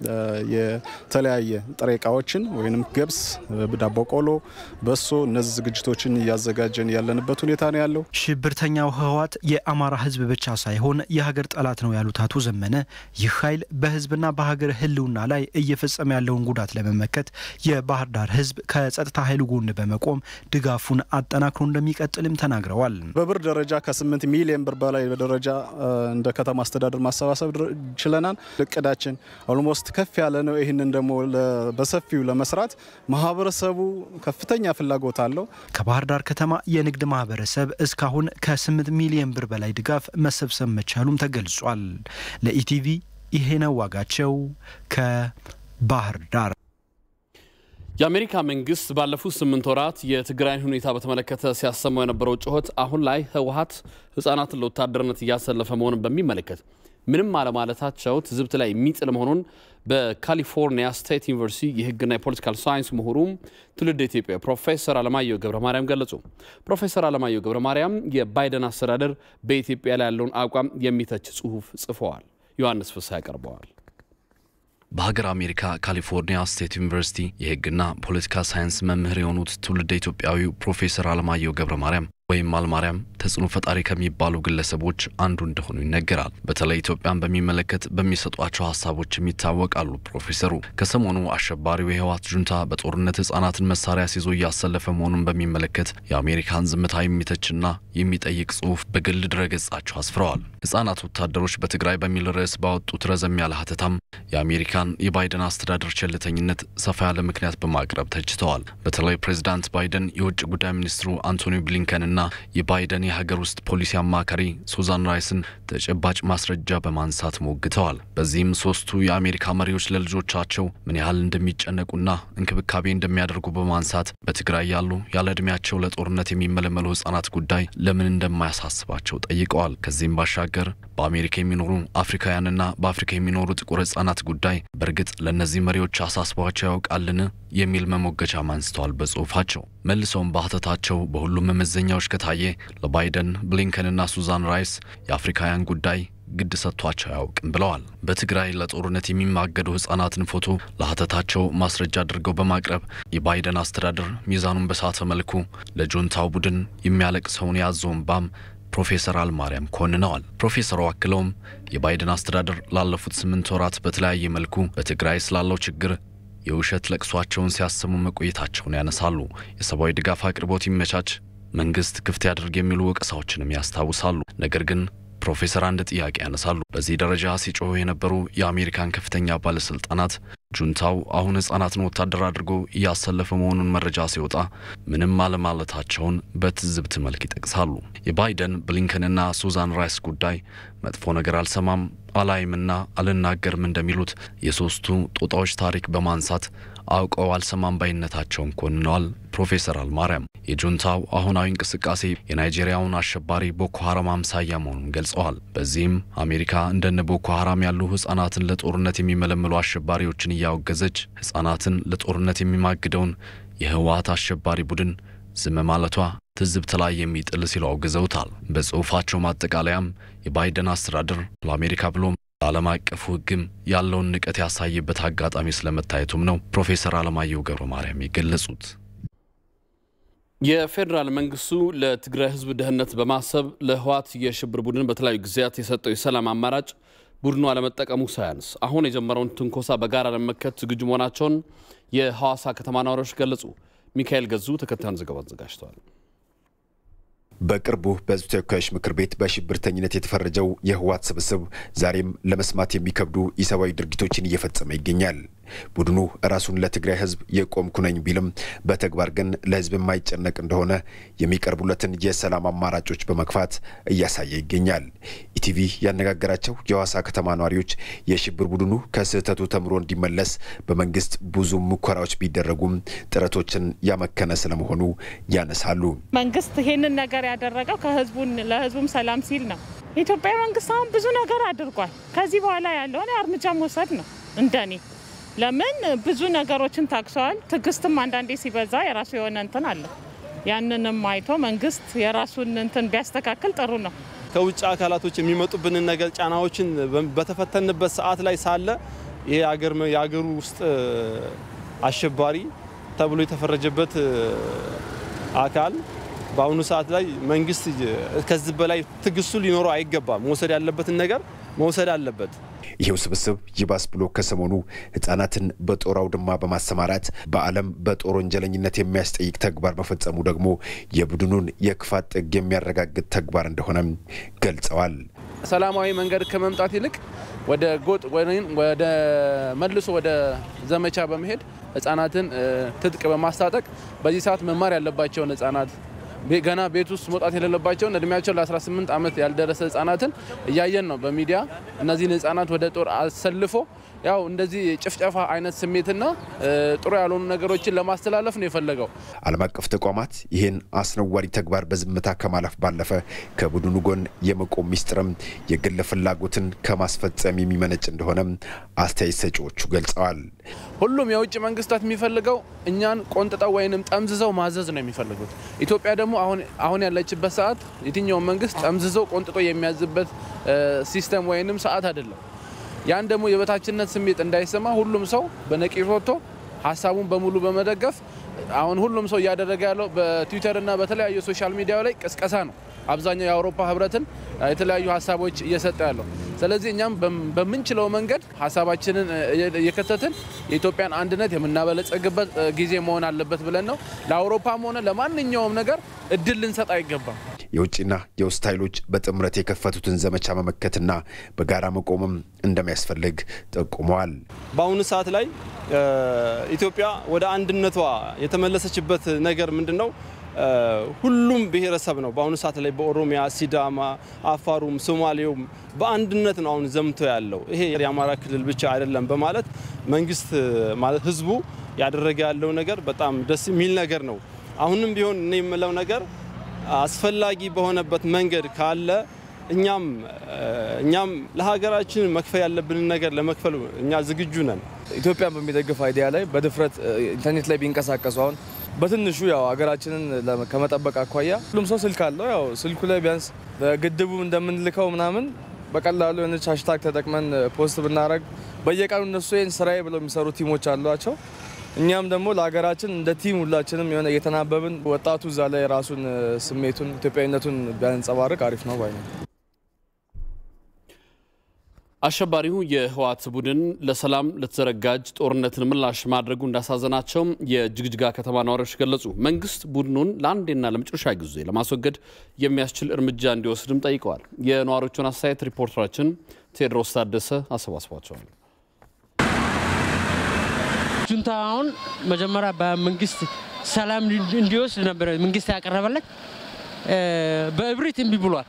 የተለያየ ጥሬ እቃዎችን ወይም ገብስ፣ ዳቦ ቆሎ፣ በሶ እነዚህ ዝግጅቶችን እያዘጋጀን ያለንበት ሁኔታ ነው ያለው። ሽብርተኛው ህወሓት የአማራ ህዝብ ብቻ ሳይሆን የሀገር ጠላት ነው ያሉት አቶ ዘመነ ይህ ኃይል በህዝብና በሀገር ህልውና ላይ እየፈጸመ ያለውን ጉዳት ለመመከት የባህር ዳር ህዝብ ከጸጥታ ኃይሉ ጎን በመቆም ድጋፉን አጠናክሮ እንደሚቀጥልም ተናግረዋል። በብር ደረጃ ከ8 ሚሊዮን ብር በላይ በደረጃ እንደ ከተማ አስተዳደር ማሰባሰብ ችለናል። እቅዳችን ኦልሞስት ከፍ ያለ ነው። ይህንን ደግሞ በሰፊው ለመስራት ማህበረሰቡ ከፍተኛ ፍላጎት አለው። ከባህር ዳር ከተማ የንግድ ማህበረሰብ እስካሁን ከ8 ሚሊዮን ብር በላይ ድጋፍ መሰብሰብ መቻሉም ተገልጿል። ለኢቲቪ ይሄ ነው ዋጋቸው ከባህር ዳር። የአሜሪካ መንግስት ባለፉት ስምንት ወራት የትግራይን ሁኔታ በተመለከተ ሲያሰማው የነበረው ጩኸት አሁን ላይ ህወሓት ህጻናትን ለወታደርነት እያሰለፈ መሆኑን በሚመለከት ምንም አለማለታቸው ትዝብት ላይ የሚጥል መሆኑን በካሊፎርኒያ ስቴት ዩኒቨርሲቲ የህግና የፖለቲካል ሳይንስ ምሁሩም ትውልድ ኢትዮጵያ ፕሮፌሰር አለማየሁ ገብረ ማርያም ገለጹ። ፕሮፌሰር አለማየሁ ገብረ ማርያም የባይደን አስተዳደር በኢትዮጵያ ላይ ያለውን አቋም የሚተች ጽሁፍ ጽፈዋል። ዮሐንስ ፍስሐ ያቀርበዋል። በሀገር አሜሪካ ካሊፎርኒያ ስቴት ዩኒቨርሲቲ የህግና ፖለቲካ ሳይንስ መምህር የሆኑት ትውልደ ኢትዮጵያዊው ፕሮፌሰር አለማየሁ ገብረ ማርያም ወይም አልማርያም ተጽዕኖ ፈጣሪ ከሚባሉ ግለሰቦች አንዱ እንደሆኑ ይነገራል። በተለይ ኢትዮጵያን በሚመለከት በሚሰጧቸው ሀሳቦችም ይታወቃሉ። ፕሮፌሰሩ ከሰሞኑ አሸባሪው የህወሓት ጁንታ በጦርነት ህጻናትን መሳሪያ ሲዞ እያሰለፈ መሆኑን በሚመለከት የአሜሪካን ዝምታ የሚተችና የሚጠይቅ ጽሁፍ በግል ድረገጻቸው አስፍረዋል። ህጻናት ወታደሮች በትግራይ በሚል ርዕስ ባወጡት ረዘም ያለ ሀተታም የአሜሪካን የባይደን አስተዳደር ቸልተኝነት ሰፋ ያለ ምክንያት በማቅረብ ተችተዋል። በተለይ ፕሬዚዳንት ባይደን የውጭ ጉዳይ ሚኒስትሩ አንቶኒ ብሊንከንና የባይደን የሀገር ውስጥ ፖሊሲ አማካሪ ሱዛን ራይስን ተጨባጭ ማስረጃ በማንሳት ሞግተዋል። በዚህም ሶስቱ የአሜሪካ መሪዎች ለልጆቻቸው ምን ያህል እንደሚጨነቁና እንክብካቤ እንደሚያደርጉ በማንሳት በትግራይ ያሉ ያለ ዕድሜያቸው ለጦርነት የሚመለመሉ ህጻናት ጉዳይ ለምን እንደማያሳስባቸው ጠይቀዋል። ከዚህም ባሻገር በአሜሪካ የሚኖሩ አፍሪካውያንና በአፍሪካ የሚኖሩ ጥቁር ህጻናት ጉዳይ በእርግጥ ለእነዚህ መሪዎች አሳስቧቸው ያውቃልን የሚል መሞገቻም አንስተዋል በጽሁፋቸው። መልሰውም በሀተታቸው በሁሉም መመዘኛዎች ከታየ ለባይደን ብሊንከንና ሱዛን ራይስ የአፍሪካውያን ጉዳይ ግድ ሰጥቷቸው አያውቅም ብለዋል። በትግራይ ለጦርነት የሚማገዱ ህጻናትን ፎቶ ለሀተታቸው ማስረጃ አድርገው በማቅረብ የባይደን አስተዳደር ሚዛኑን በሳተ መልኩ ለጁንታው ቡድን የሚያለቅሰውን የያዘውን ባም ፕሮፌሰር አልማርያም ኮንነዋል። ፕሮፌሰሩ አክለውም የባይደን አስተዳደር ላለፉት ስምንት ወራት በተለያየ መልኩ በትግራይ ስላለው ችግር የውሸት ለቅሷቸውን ሲያሰሙ መቆየታቸውን ያነሳሉ። የሰብአዊ ድጋፍ አቅርቦት ይመቻች፣ መንግስት ክፍት ያድርግ የሚሉ ወቀሳዎችንም ያስታውሳሉ። ነገር ግን ፕሮፌሰር አንድ ጥያቄ ያነሳሉ። በዚህ ደረጃ ሲጮሁ የነበሩ የአሜሪካን ከፍተኛ ባለስልጣናት ጁንታው አሁን ህጻናትን ወታደር አድርጎ እያሰለፈ መሆኑን መረጃ ሲወጣ ምንም አለማለታቸውን በትዝብት መልክ ይጠቅሳሉ። የባይደን ብሊንከንና ሱዛን ራይስ ጉዳይ መጥፎ ነገር አልሰማም አላይምና አልናገርም እንደሚሉት የሶስቱ ጦጣዎች ታሪክ በማንሳት አውቀው አልሰማም ባይነታቸውን ኮንነዋል። ፕሮፌሰር አልማርያም የጁንታው አሁናዊ እንቅስቃሴ የናይጄሪያውን አሸባሪ ቦኮ ሀራም አምሳያ መሆኑን ገልጸዋል። በዚህም አሜሪካ እንደነ ቦኮ ሀራም ያሉ ህጻናትን ለጦርነት የሚመለምሉ አሸባሪዎችን እያወገዘች ህጻናትን ለጦርነት የሚማግደውን የህወሓት አሸባሪ ቡድን ዝም ማለቷ ትዝብት ላይ የሚጥል ሲሉ አውግዘውታል። በጽሑፋቸው ማጠቃለያም የባይደን አስተዳደር ለአሜሪካ ብሎም ለዓለም አቀፉ ህግም ያለውን ንቀት ያሳየበት አጋጣሚ ስለመታየቱም ነው ፕሮፌሰር አለማየሁ ገብረ ማርያም የገለጹት። የፌዴራል መንግስቱ ለትግራይ ህዝብ ደህንነት በማሰብ ለህወሓት የሽብር ቡድን በተለያዩ ጊዜያት የሰጠው የሰላም አማራጭ ቡድኑ አለመጠቀሙ ሳያንስ አሁን የጀመረውን ትንኮሳ በጋራ ለመመከት ዝግጁ መሆናቸውን የሐዋሳ ከተማ ነዋሪዎች ገለጹ። ሚካኤል ገዙ ተከታዩን ዘገባ አዘጋጅተዋል። በቅርቡ በህዝብ ተወካዮች ምክር ቤት በሽብርተኝነት የተፈረጀው የህወሓት ስብስብ ዛሬም ለመስማት የሚከብዱ ኢሰብአዊ ድርጊቶችን እየፈጸመ ይገኛል። ቡድኑ ራሱን ለትግራይ ህዝብ የቆምኩ ነኝ ቢልም በተግባር ግን ለህዝብ የማይጨነቅ እንደሆነ የሚቀርቡለትን የሰላም አማራጮች በመግፋት እያሳየ ይገኛል። ኢቲቪ ያነጋገራቸው የሐዋሳ ከተማ ነዋሪዎች የሽብር ቡድኑ ከስህተቱ ተምሮ እንዲመለስ በመንግስት ብዙ ሙከራዎች ቢደረጉም ጥረቶችን ያመከነ ስለመሆኑ ያነሳሉ። መንግስት ይሄንን ነገር ያደረገው ከህዝቡን ለህዝቡም ሰላም ሲል ነው። የኢትዮጵያ መንግስት አሁን ብዙ ነገር አድርጓል። ከዚህ በኋላ ያለውን እርምጃ መውሰድ ነው እንደኔ ለምን ብዙ ነገሮችን ታክሰዋል። ትዕግስትም አንዳንዴ ሲበዛ የራሱ የሆነ እንትን አለ። ያንንም አይቶ መንግስት የራሱን እንትን ቢያስተካክል ጥሩ ነው። ከውጭ አካላቶች የሚመጡብንን ነገር ጫናዎችን በተፈተንበት ሰዓት ላይ ሳለ ይሄ የሀገሩ ውስጥ አሸባሪ ተብሎ የተፈረጀበት አካል በአሁኑ ሰዓት ላይ መንግስት ከዚህ በላይ ትዕግስቱ ሊኖረው አይገባም። መውሰድ ያለበትን ነገር መውሰድ አለበት። ይሄው ስብስብ ይባስ ብሎ ከሰሞኑ ህጻናትን በጦር አውድማ በማሰማራት በዓለም በጦር ወንጀለኝነት የሚያስጠይቅ ተግባር መፈጸሙ ደግሞ የቡድኑን የክፋት ጥግ የሚያረጋግጥ ተግባር እንደሆነም ገልጸዋል። ሰላማዊ መንገድ ከመምጣት ይልቅ ወደ ጎጥ ወይም ወደ መልሶ ወደ ዘመቻ በመሄድ ህጻናትን ትጥቅ በማስታጠቅ በዚህ ሰዓት መማር ያለባቸውን ህጻናት ገና ቤት ውስጥ መውጣት የሌለባቸውን እድሜያቸው ለ18 ዓመት ያልደረሰ ህጻናትን እያየን ነው በሚዲያ እነዚህን ህጻናት ወደ ጦር አሰልፎ ያው እንደዚህ ጭፍጨፋ አይነት ስሜትና ጥሩ ያልሆኑ ነገሮችን ለማስተላለፍ ነው የፈለገው። ዓለም አቀፍ ተቋማት ይህን አስነዋሪ ተግባር በዝምታ ከማለፍ ባለፈ ከቡድኑ ጎን የመቆም ሚስጥርም የግል ፍላጎትን ከማስፈጸም የሚመነጭ እንደሆነም አስተያየት ሰጪዎቹ ገልጸዋል። ሁሉም የውጭ መንግስታት የሚፈልገው እኛን ቆንጥጠው ወይንም ጠምዝዘው ማዘዝ ነው የሚፈልጉት። ኢትዮጵያ ደግሞ አሁን ያለችበት ሰዓት የትኛውን መንግስት ጠምዝዘው ቆንጥጦ የሚያዝበት ሲስተም ወይንም ሰዓት አይደለም። ያን ደግሞ የበታችነት ስሜት እንዳይሰማ ሁሉም ሰው በነቂስ ወጥቶ ሀሳቡን በሙሉ በመደገፍ አሁን ሁሉም ሰው እያደረገ ያለው በትዊተርና በተለያዩ ሶሻል ሚዲያ ላይ ቅስቀሳ ነው። አብዛኛው የአውሮፓ ህብረትን የተለያዩ ሀሳቦች እየሰጠ ያለው። ስለዚህ እኛም በምንችለው መንገድ ሀሳባችንን እየከተትን የኢትዮጵያን አንድነት የምናበለጸግበት ጊዜ መሆን አለበት ብለን ነው። ለአውሮፓም ሆነ ለማንኛውም ነገር እድል ልንሰጥ አይገባም። የውጭና የውስጥ ኃይሎች በጥምረት የከፈቱትን ዘመቻ መመከትና በጋራ መቆምም እንደሚያስፈልግ ጠቁመዋል። በአሁኑ ሰዓት ላይ ኢትዮጵያ ወደ አንድነቷ የተመለሰችበት ነገር ምንድን ነው? ሁሉም ብሔረሰብ ነው በአሁኑ ሰዓት ላይ በኦሮሚያ፣ ሲዳማ፣ አፋሩም፣ ሶማሌውም በአንድነት ነው አሁን ዘምቶ ያለው። ይሄ የአማራ ክልል ብቻ አይደለም በማለት መንግስት ማለት ህዝቡ ያደረገ ያለው ነገር በጣም ደስ የሚል ነገር ነው። አሁንም ቢሆን እኔ የምለው ነገር አስፈላጊ በሆነበት መንገድ ካለ እኛም እኛም ለሀገራችን መክፈል ያለብንን ነገር ለመክፈል እኛ ዝግጁ ነን። ኢትዮጵያን በሚደግፍ አይዲያ ላይ በድፍረት ኢንተርኔት ላይ ቢንቀሳቀሱ አሁን በትንሹ ያው ሀገራችንን ከመጠበቅ አኳያ ሁሉም ሰው ስልክ አለው። ያው ስልኩ ላይ ቢያንስ በግድቡ እንደምንልከው ምናምን በቀላሉ የሆነች ሃሽታግ ተጠቅመን ፖስት ብናደረግ በየቀኑ እነሱ ይህን ስራዬ ብለው የሚሰሩ ቲሞች አሏቸው። እኛም ደግሞ ለሀገራችን እንደ ቲም ሁላችንም የሆነ እየተናበብን ወጣቱ እዛ ላይ የራሱን ስሜቱን ኢትዮጵያዊነቱን ቢያንጸባርቅ አሪፍ ነው ባይ ነው። አሸባሪው የህወሓት ቡድን ለሰላም ለተዘረጋጅ ጦርነትን ምላሽ ማድረጉ እንዳሳዘናቸው የጅግጅጋ ከተማ ነዋሪዎች ገለጹ። መንግስት ቡድኑን ለአንዴና ለመጨረሻ ጊዜ ለማስወገድ የሚያስችል እርምጃ እንዲወስድም ጠይቀዋል። የነዋሪዎቹን አስተያየት ሪፖርተራችን ቴዎድሮስ ታደሰ አሰባስቧቸዋል። ጁንታውን መጀመሪያ በመንግስት ሰላም እንዲወስድ ነበረ መንግስት ያቀረበለት፣ በእብሪት እምቢ ብሏል።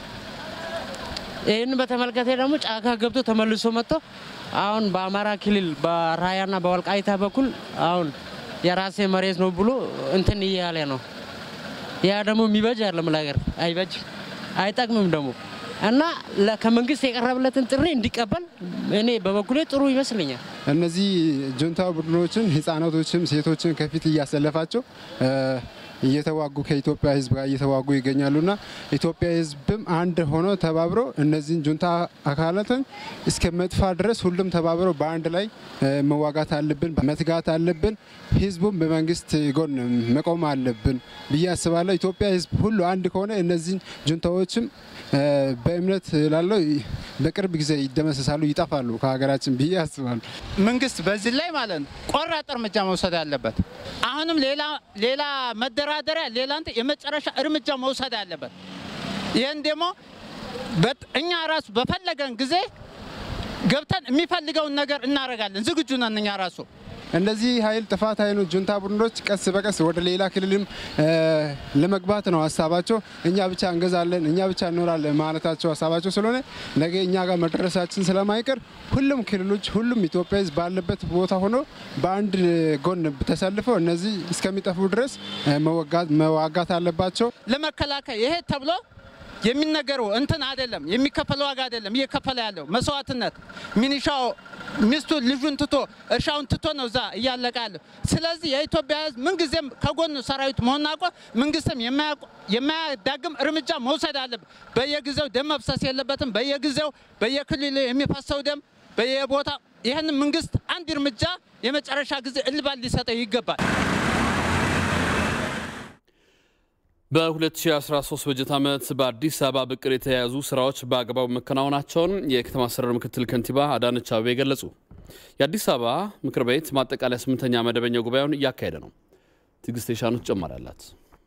ይህን በተመለከተ ደግሞ ጫካ ገብቶ ተመልሶ መጥቶ አሁን በአማራ ክልል በራያና በወልቃይታ በኩል አሁን የራሴ መሬት ነው ብሎ እንትን እያለ ነው። ያ ደግሞ የሚበጅ አይደለም ለሀገር አይበጅ አይጠቅምም ደግሞ እና ከመንግስት የቀረበለትን ጥሪ እንዲቀበል እኔ በበኩሌ ጥሩ ይመስለኛል። እነዚህ ጁንታ ቡድኖችን ህጻናቶችም ሴቶችን ከፊት እያሰለፋቸው እየተዋጉ ከኢትዮጵያ ህዝብ ጋር እየተዋጉ ይገኛሉና ኢትዮጵያ ህዝብም አንድ ሆኖ ተባብሮ እነዚህን ጁንታ አካላትን እስከ መጥፋት ድረስ ሁሉም ተባብሮ በአንድ ላይ መዋጋት አለብን፣ መትጋት አለብን። ህዝቡም በመንግስት ጎን መቆም አለብን ብዬ አስባለሁ። ኢትዮጵያ ህዝብ ሁሉ አንድ ከሆነ እነዚህን ጁንታዎችም በእምነት ላለው በቅርብ ጊዜ ይደመሰሳሉ፣ ይጠፋሉ ከሀገራችን ብዬ አስባለሁ። መንግስት በዚህ ላይ ማለት ነው ቆራጥ እርምጃ መውሰድ አለበት። አሁንም ሌላ ሌላ መደራደሪያ ሌላ እንትን የመጨረሻ እርምጃ መውሰድ አለበት። ይህን ደግሞ እኛ ራሱ በፈለገን ጊዜ ገብተን የሚፈልገውን ነገር እናደርጋለን። ዝግጁ ነን እኛ ራሱ እነዚህ ኃይል ጥፋት ኃይሎች ጁንታ ቡድኖች ቀስ በቀስ ወደ ሌላ ክልልም ለመግባት ነው ሀሳባቸው። እኛ ብቻ እንገዛለን፣ እኛ ብቻ እንኖራለን ማለታቸው ሀሳባቸው ስለሆነ ነገ እኛ ጋር መድረሳችን ስለማይቀር ሁሉም ክልሎች፣ ሁሉም ኢትዮጵያ ሕዝብ ባለበት ቦታ ሆኖ በአንድ ጎን ተሰልፈው እነዚህ እስከሚጠፉ ድረስ መዋጋት አለባቸው። ለመከላከል ይሄ ተብሎ የሚነገረው እንትን አይደለም፣ የሚከፈለው ዋጋ አይደለም እየከፈለ ያለው መስዋዕትነት። ሚኒሻው ሚስቱ ልጁን ትቶ እርሻውን ትቶ ነው እዛ እያለቀ ያለው። ስለዚህ የኢትዮጵያ ሕዝብ ምንጊዜም ከጎኑ ሰራዊት መሆን አውቆ መንግስትም የማያዳግም እርምጃ መውሰድ አለበት። በየጊዜው ደም መፍሰስ የለበትም። በየጊዜው በየክልሉ የሚፈሰው ደም በየቦታ ይህን መንግስት አንድ እርምጃ የመጨረሻ ጊዜ እልባት ሊሰጠው ይገባል። በ2013 በጀት ዓመት በአዲስ አበባ በቅድ የተያያዙ ስራዎች በአግባቡ መከናወናቸውን የከተማ አስተዳደር ምክትል ከንቲባ አዳነች አቤቤ ገለጹ። የአዲስ አበባ ምክር ቤት ማጠቃለያ ስምንተኛ መደበኛ ጉባኤውን እያካሄደ ነው። ትዕግስት የሻኑ ተጨማሪ አላት።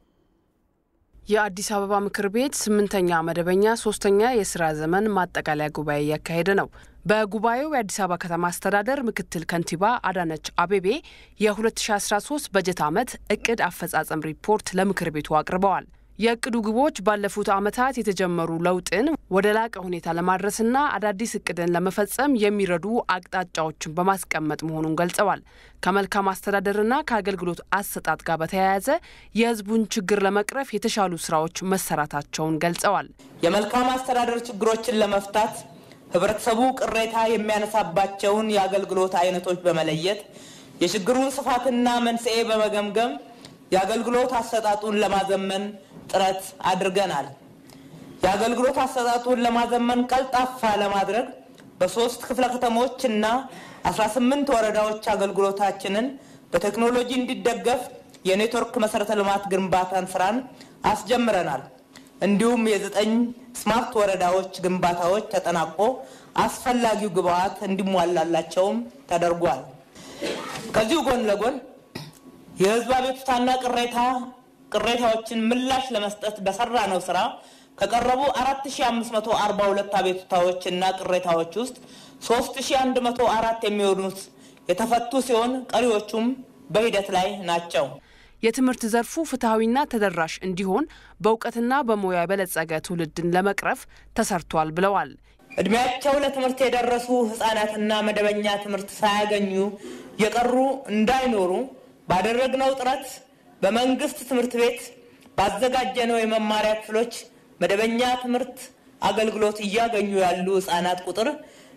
የአዲስ አበባ ምክር ቤት ስምንተኛ መደበኛ ሶስተኛ የስራ ዘመን ማጠቃለያ ጉባኤ እያካሄደ ነው። በጉባኤው የአዲስ አበባ ከተማ አስተዳደር ምክትል ከንቲባ አዳነች አቤቤ የ2013 በጀት ዓመት እቅድ አፈጻጸም ሪፖርት ለምክር ቤቱ አቅርበዋል። የእቅዱ ግቦች ባለፉት ዓመታት የተጀመሩ ለውጥን ወደ ላቀ ሁኔታ ለማድረስና አዳዲስ እቅድን ለመፈጸም የሚረዱ አቅጣጫዎችን በማስቀመጥ መሆኑን ገልጸዋል። ከመልካም አስተዳደርና ከአገልግሎት አሰጣጥ ጋር በተያያዘ የሕዝቡን ችግር ለመቅረፍ የተሻሉ ስራዎች መሰራታቸውን ገልጸዋል። የመልካም አስተዳደር ችግሮችን ለመፍታት ህብረተሰቡ ቅሬታ የሚያነሳባቸውን የአገልግሎት አይነቶች በመለየት የችግሩን ስፋትና መንስኤ በመገምገም የአገልግሎት አሰጣጡን ለማዘመን ጥረት አድርገናል። የአገልግሎት አሰጣጡን ለማዘመን ቀልጣፋ ለማድረግ በሶስት ክፍለ ከተሞች እና 18 ወረዳዎች አገልግሎታችንን በቴክኖሎጂ እንዲደገፍ የኔትወርክ መሰረተ ልማት ግንባታን ስራን አስጀምረናል። እንዲሁም የዘጠኝ ስማርት ወረዳዎች ግንባታዎች ተጠናቆ አስፈላጊው ግብዓት እንዲሟላላቸውም ተደርጓል። ከዚሁ ጎን ለጎን የህዝብ አቤቱታና ቅሬታ ቅሬታዎችን ምላሽ ለመስጠት በሰራነው ስራ ከቀረቡ 4542 አቤቱታዎች እና ቅሬታዎች ውስጥ 3104 የሚሆኑት የተፈቱ ሲሆን ቀሪዎቹም በሂደት ላይ ናቸው። የትምህርት ዘርፉ ፍትሐዊና ተደራሽ እንዲሆን በእውቀትና በሙያ የበለጸገ ትውልድን ለመቅረፍ ተሰርቷል ብለዋል። እድሜያቸው ለትምህርት የደረሱ ህጻናትና መደበኛ ትምህርት ሳያገኙ የቀሩ እንዳይኖሩ ባደረግነው ጥረት በመንግስት ትምህርት ቤት ባዘጋጀነው የመማሪያ ክፍሎች መደበኛ ትምህርት አገልግሎት እያገኙ ያሉ ህጻናት ቁጥር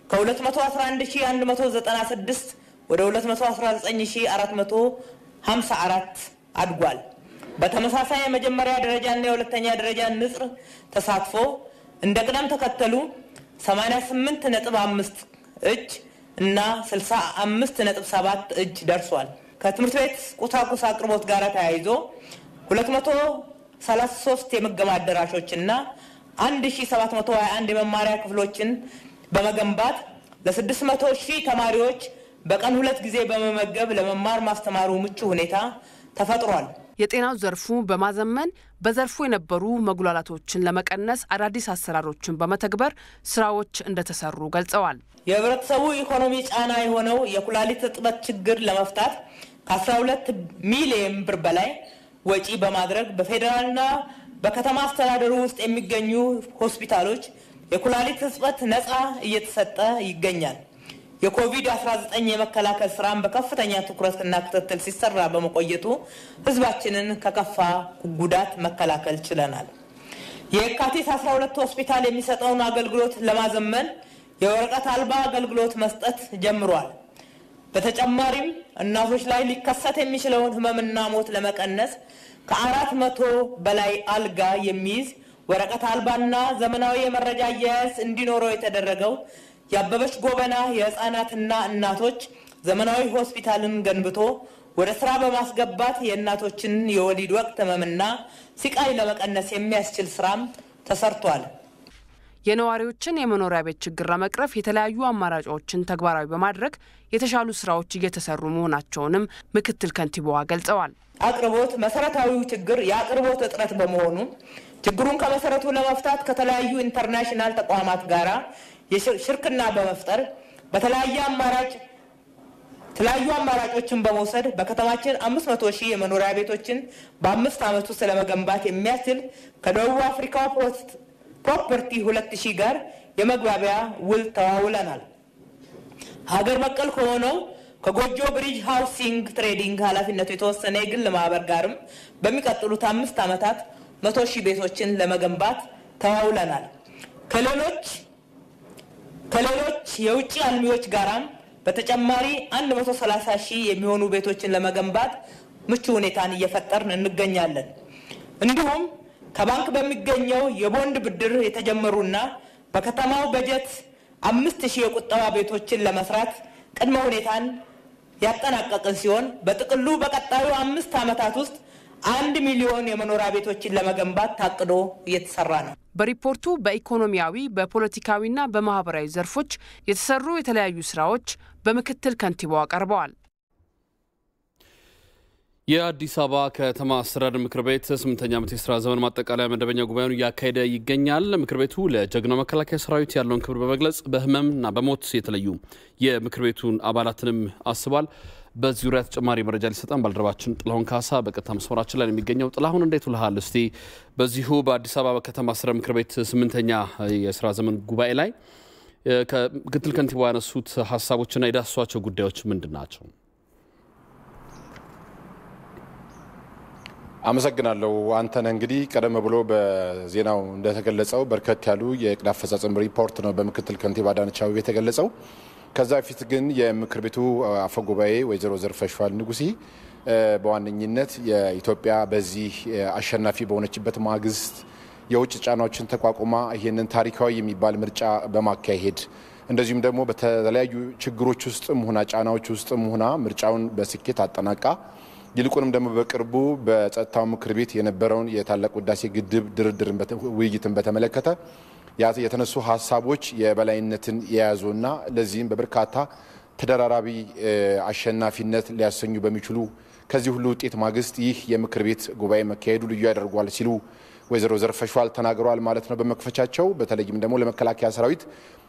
ከ211196 ወደ 219454 አድጓል። በተመሳሳይ የመጀመሪያ ደረጃና የሁለተኛ ደረጃ ንጽር ተሳትፎ እንደ ቅደም ተከተሉ 88.5 እጅ እና 65.7 እጅ ደርሷል። ከትምህርት ቤት ቁሳቁስ አቅርቦት ጋር ተያይዞ 233 የምገባ አዳራሾች እና 1721 የመማሪያ ክፍሎችን በመገንባት ለ600 ሺህ ተማሪዎች በቀን ሁለት ጊዜ በመመገብ ለመማር ማስተማሩ ምቹ ሁኔታ ተፈጥሯል። የጤናው ዘርፉ በማዘመን በዘርፉ የነበሩ መጉላላቶችን ለመቀነስ አዳዲስ አሰራሮችን በመተግበር ስራዎች እንደተሰሩ ገልጸዋል። የህብረተሰቡ ኢኮኖሚ ጫና የሆነው የኩላሊት እጥበት ችግር ለመፍታት ከ12 ሚሊዮን ብር በላይ ወጪ በማድረግ በፌዴራልና በከተማ አስተዳደሩ ውስጥ የሚገኙ ሆስፒታሎች የኩላሊት እጥበት ነፃ እየተሰጠ ይገኛል። የኮቪድ-19 የመከላከል ስራን በከፍተኛ ትኩረትና ክትትል ሲሰራ በመቆየቱ ህዝባችንን ከከፋ ጉዳት መከላከል ችለናል። የካቲት 12 ሆስፒታል የሚሰጠውን አገልግሎት ለማዘመን የወረቀት አልባ አገልግሎት መስጠት ጀምሯል። በተጨማሪም እናቶች ላይ ሊከሰት የሚችለውን ህመምና ሞት ለመቀነስ ከአራት መቶ በላይ አልጋ የሚይዝ ወረቀት አልባና ዘመናዊ የመረጃ አያያዝ እንዲኖረው የተደረገው የአበበች ጎበና የህፃናትና እናቶች ዘመናዊ ሆስፒታልን ገንብቶ ወደ ስራ በማስገባት የእናቶችን የወሊድ ወቅት ህመምና ስቃይ ለመቀነስ የሚያስችል ስራም ተሰርቷል። የነዋሪዎችን የመኖሪያ ቤት ችግር ለመቅረፍ የተለያዩ አማራጮችን ተግባራዊ በማድረግ የተሻሉ ስራዎች እየተሰሩ መሆናቸውንም ምክትል ከንቲባዋ ገልጸዋል። አቅርቦት መሰረታዊው ችግር የአቅርቦት እጥረት በመሆኑ ችግሩን ከመሰረቱ ለመፍታት ከተለያዩ ኢንተርናሽናል ተቋማት ጋራ ሽርክና በመፍጠር በተለያየ አማራጭ የተለያዩ አማራጮችን በመውሰድ በከተማችን አምስት መቶ ሺህ የመኖሪያ ቤቶችን በአምስት ዓመት ውስጥ ለመገንባት የሚያስችል ከደቡብ አፍሪካ ፕሮፐርቲ ሁለት ሺህ ጋር የመግባቢያ ውል ተዋውለናል። ሀገር በቀል ከሆነው ከጎጆ ብሪጅ ሃውሲንግ ትሬዲንግ ኃላፊነቱ የተወሰነ የግል ማህበር ጋርም በሚቀጥሉት አምስት ዓመታት መቶ ሺህ ቤቶችን ለመገንባት ተዋውለናል። ከሌሎች ከሌሎች የውጭ አልሚዎች ጋራም በተጨማሪ 130 ሺህ የሚሆኑ ቤቶችን ለመገንባት ምቹ ሁኔታን እየፈጠርን እንገኛለን። እንዲሁም ከባንክ በሚገኘው የቦንድ ብድር የተጀመሩና በከተማው በጀት አምስት ሺህ የቁጠባ ቤቶችን ለመስራት ቅድመ ሁኔታን ያጠናቀቅን ሲሆን በጥቅሉ በቀጣዩ አምስት ዓመታት ውስጥ አንድ ሚሊዮን የመኖሪያ ቤቶችን ለመገንባት ታቅዶ እየተሰራ ነው። በሪፖርቱ በኢኮኖሚያዊ በፖለቲካዊና በማህበራዊ ዘርፎች የተሰሩ የተለያዩ ስራዎች በምክትል ከንቲባዋ ቀርበዋል። የአዲስ አበባ ከተማ አስተዳደር ምክር ቤት ስምንተኛ ዓመት የስራ ዘመን ማጠቃለያ መደበኛ ጉባኤውን እያካሄደ ይገኛል። ምክር ቤቱ ለጀግናው መከላከያ ሰራዊት ያለውን ክብር በመግለጽ በህመምና በሞት የተለዩ የምክር ቤቱን አባላትንም አስቧል። በዚህ ዙሪያ ተጨማሪ መረጃ ሊሰጠን ባልደረባችን ጥላሁን ካሳ በቀጥታ መስመራችን ላይ የሚገኘው። ጥላሁን እንዴት ውልሃል? እስቲ በዚሁ በአዲስ አበባ ከተማ አስተዳደር ምክር ቤት ስምንተኛ የስራ ዘመን ጉባኤ ላይ ከምክትል ከንቲባ ያነሱት ሀሳቦችና የዳሰሷቸው ጉዳዮች ምንድን ናቸው? አመሰግናለሁ አንተነህ። እንግዲህ ቀደም ብሎ በዜናው እንደተገለጸው በርከት ያሉ የእቅድ አፈጻጸም ሪፖርት ነው በምክትል ከንቲባ አዳነች አቤቤ የተገለጸው። ከዛ በፊት ግን የምክር ቤቱ አፈ ጉባኤ ወይዘሮ ዘርፈሽዋል ንጉሴ በዋነኝነት የኢትዮጵያ በዚህ አሸናፊ በሆነችበት ማግስት የውጭ ጫናዎችን ተቋቁማ ይህንን ታሪካዊ የሚባል ምርጫ በማካሄድ እንደዚሁም ደግሞ በተለያዩ ችግሮች ውስጥም ሆና ጫናዎች ውስጥም ሆና ምርጫውን በስኬት አጠናቃ ይልቁንም ደግሞ በቅርቡ በጸጥታው ምክር ቤት የነበረውን የታላቁ ህዳሴ ግድብ ድርድርን ውይይትን በተመለከተ የተነሱ ሀሳቦች የበላይነትን የያዙና ለዚህም በበርካታ ተደራራቢ አሸናፊነት ሊያሰኙ በሚችሉ ከዚህ ሁሉ ውጤት ማግስት ይህ የምክር ቤት ጉባኤ መካሄዱ ልዩ ያደርጓል ሲሉ ወይዘሮ ዘርፈሽዋል ተናግረዋል ማለት ነው በመክፈቻቸው። በተለይም ደግሞ ለመከላከያ ሰራዊት